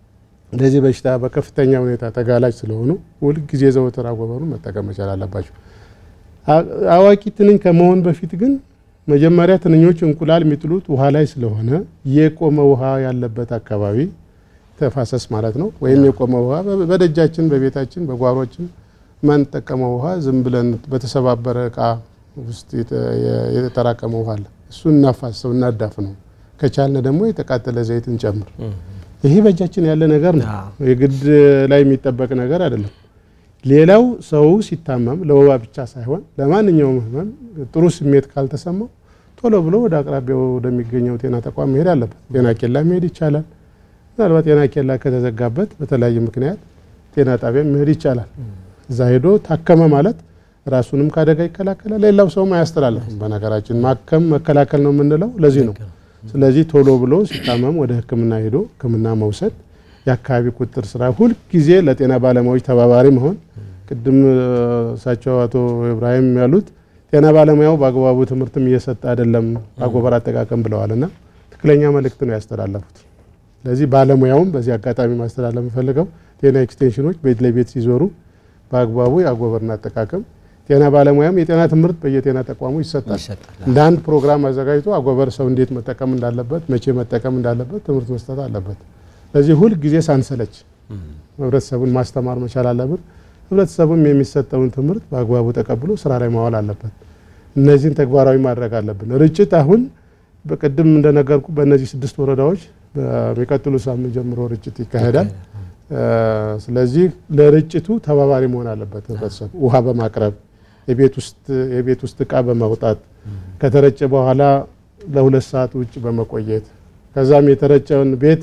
ለዚህ በሽታ በከፍተኛ ሁኔታ ተጋላጭ ስለሆኑ ሁልጊዜ ዘወትር አጎበሩን መጠቀም መቻል አለባቸው። አዋቂ ትንኝ ከመሆን በፊት ግን መጀመሪያ ትንኞች እንቁላል የሚጥሉት ውሃ ላይ ስለሆነ የቆመ ውሃ ያለበት አካባቢ ተፋሰስ ማለት ነው። ወይም የቆመ ውሃ በደጃችን፣ በቤታችን፣ በጓሮችን ማንጠቀመው ውሃ ዝም ብለን በተሰባበረ እቃ ውስጥ የተጠራቀመ ውሃ አለ። እሱ እናፋሰው፣ እናዳፍ ነው። ከቻልን ደግሞ የተቃጠለ ዘይት እንጨምር። ይሄ በእጃችን ያለ ነገር ነው። የግድ ላይ የሚጠበቅ ነገር አይደለም። ሌላው ሰው ሲታመም ለወባ ብቻ ሳይሆን ለማንኛውም ህመም ጥሩ ስሜት ካልተሰማው ቶሎ ብሎ ወደ አቅራቢያው ወደሚገኘው ጤና ተቋም መሄድ አለበት። ጤና ኬላ መሄድ ይቻላል። ምናልባት ጤና ኬላ ከተዘጋበት በተለያየ ምክንያት ጤና ጣቢያ መሄድ ይቻላል። እዛ ሄዶ ታከመ ማለት ራሱንም ከአደጋ ይከላከላል፣ ሌላው ሰውም አያስተላልፍም። በነገራችን ማከም መከላከል ነው የምንለው ለዚህ ነው። ስለዚህ ቶሎ ብሎ ሲታመም ወደ ሕክምና ሄዶ ሕክምና መውሰድ የአካባቢ ቁጥጥር ስራ ሁልጊዜ ለጤና ባለሙያዎች ተባባሪ መሆን። ቅድም እሳቸው አቶ ኢብራሂም ያሉት ጤና ባለሙያው በአግባቡ ትምህርትም እየሰጠ አይደለም አጎበር አጠቃቀም ብለዋል እና ትክክለኛ መልእክት ነው ያስተላለፉት። ስለዚህ ባለሙያውም በዚህ አጋጣሚ ማስተላለፍ የምፈልገው ጤና ኤክስቴንሽኖች ቤት ለቤት ሲዞሩ በአግባቡ የአጎበርን አጠቃቀም ጤና ባለሙያም የጤና ትምህርት በየጤና ተቋሙ ይሰጣል። እንደ አንድ ፕሮግራም አዘጋጅቶ አጎበር ሰው እንዴት መጠቀም እንዳለበት፣ መቼ መጠቀም እንዳለበት ትምህርት መስጠት አለበት። ስለዚህ ሁል ጊዜ ሳንሰለች ህብረተሰቡን ማስተማር መቻል አለብን። ህብረተሰቡም የሚሰጠውን ትምህርት በአግባቡ ተቀብሎ ስራ ላይ ማዋል አለበት። እነዚህን ተግባራዊ ማድረግ አለብን። ርጭት አሁን በቅድም እንደነገርኩ በእነዚህ ስድስት ወረዳዎች በሚቀጥሉ ሳምንት ጀምሮ ርጭት ይካሄዳል። ስለዚህ ለርጭቱ ተባባሪ መሆን አለበት ህብረተሰቡ ውሃ በማቅረብ የቤት ውስጥ እቃ በማውጣት ከተረጨ በኋላ ለሁለት ሰዓት ውጭ በመቆየት ከዛም የተረጨውን ቤት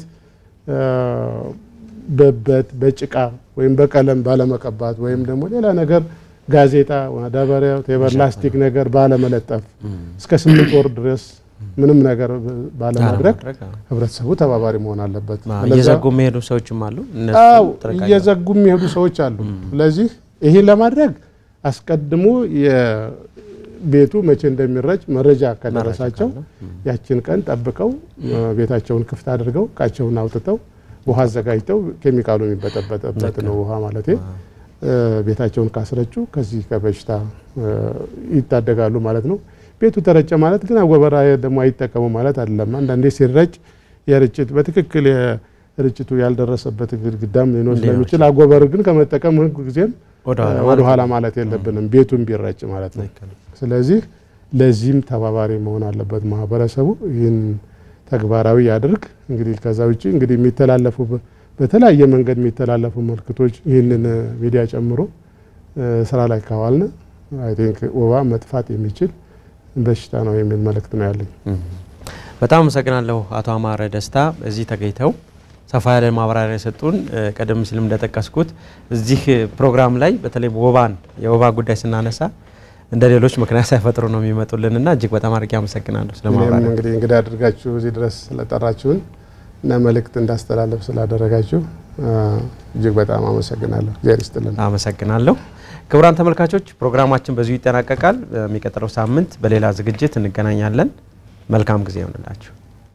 በበት በጭቃ ወይም በቀለም ባለመቀባት ወይም ደግሞ ሌላ ነገር ጋዜጣ፣ ማዳበሪያ፣ ቴበር፣ ላስቲክ ነገር ባለመለጠፍ እስከ ስምንት ወር ድረስ ምንም ነገር ባለማድረግ ህብረተሰቡ ተባባሪ መሆን አለበት። እየዘጉ የሚሄዱ ሰዎችም አሉ። አዎ እየዘጉ የሚሄዱ ሰዎች አሉ። ስለዚህ ይህን ለማድረግ አስቀድሞ ቤቱ መቼ እንደሚረጭ መረጃ ከደረሳቸው ያችን ቀን ጠብቀው ቤታቸውን ክፍት አድርገው እቃቸውን አውጥተው ውሃ አዘጋጅተው ኬሚካሉ የሚበጠበጠበት ነው ውሃ ማለት ቤታቸውን ካስረጩ ከዚህ ከበሽታ ይታደጋሉ ማለት ነው። ቤቱ ተረጨ ማለት ግን አጎበር ደግሞ አይጠቀሙ ማለት አይደለም። አንዳንዴ ሲረጭ የርጭት በትክክል ርጭቱ ያልደረሰበት ግድግዳም ሊኖር ስለሚችል አጎበር ግን ከመጠቀም ጊዜም ወደ ኋላ ማለት የለብንም ቤቱን ቢረጭ ማለት ነው። ስለዚህ ለዚህም ተባባሪ መሆን አለበት ማህበረሰቡ ይህን ተግባራዊ ያድርግ። እንግዲህ ከዛ ውጭ እንግዲህ የሚተላለፉ በተለያየ መንገድ የሚተላለፉ ምልክቶች ይህንን ሚዲያ ጨምሮ ስራ ላይ ካዋልን አይ ቲንክ ወባ መጥፋት የሚችል በሽታ ነው የሚል መልእክት ነው ያለኝ። በጣም አመሰግናለሁ አቶ አማረ ደስታ እዚህ ተገኝተው ሰፋ ያለ ማብራሪያ የሰጡን። ቀደም ሲልም እንደጠቀስኩት እዚህ ፕሮግራም ላይ በተለይ ወባን የወባ ጉዳይ ስናነሳ እንደ ሌሎች ምክንያት ሳይፈጥሩ ነው የሚመጡልንና እጅግ በጣም አድርጌ አመሰግናለሁ ስለ ማብራሪያ። እንግዲህ እንግዳ አድርጋችሁ እዚህ ድረስ ስለጠራችሁን እና መልእክት እንዳስተላለፍ ስላደረጋችሁ እጅግ በጣም አመሰግናለሁ። እግዚአብሔር ይስጥልን። አመሰግናለሁ። ክቡራን ተመልካቾች ፕሮግራማችን በዚሁ ይጠናቀቃል። በሚቀጥለው ሳምንት በሌላ ዝግጅት እንገናኛለን። መልካም ጊዜ ይሆንላችሁ።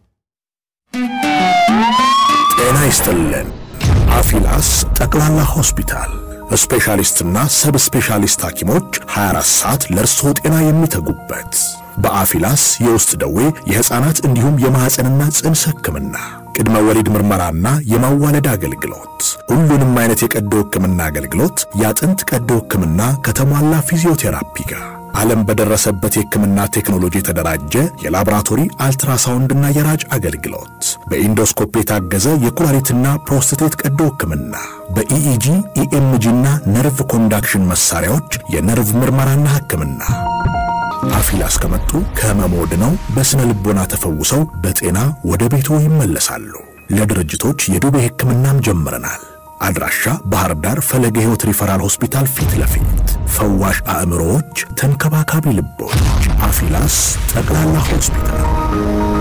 ጤና ይስጥልን። አፊላስ ጠቅላላ ሆስፒታል ስፔሻሊስትና ሰብ ስፔሻሊስት ሐኪሞች 24 ሰዓት ለእርስዎ ጤና የሚተጉበት በአፊላስ የውስጥ ደዌ የሕፃናት እንዲሁም የማኅፀንና ጽንስ ሕክምና ቅድመ ወሊድ ምርመራና የማዋለድ አገልግሎት ሁሉንም አይነት የቀዶ ሕክምና አገልግሎት የአጥንት ቀዶ ሕክምና ከተሟላ ፊዚዮቴራፒ ጋር ዓለም በደረሰበት የሕክምና ቴክኖሎጂ የተደራጀ የላቦራቶሪ አልትራሳውንድና የራጅ አገልግሎት በኢንዶስኮፕ የታገዘ የኩላሊትና ፕሮስቴት ቀዶ ሕክምና በኢኢጂ ኢኤምጂና ነርቭ ኮንዳክሽን መሳሪያዎች የነርቭ ምርመራና ሕክምና አፊላስ ከመጡ ከህመሞ ድነው በስነ ልቦና ተፈውሰው በጤና ወደ ቤቶ ይመለሳሉ። ለድርጅቶች የዱቤ ሕክምናም ጀምረናል። አድራሻ ባህር ዳር ፈለገ ሕይወት ሪፈራል ሆስፒታል ፊት ለፊት ፈዋሽ አእምሮዎች፣ ተንከባካቢ ልቦች። አፊላስ ጠቅላላ ሆስፒታል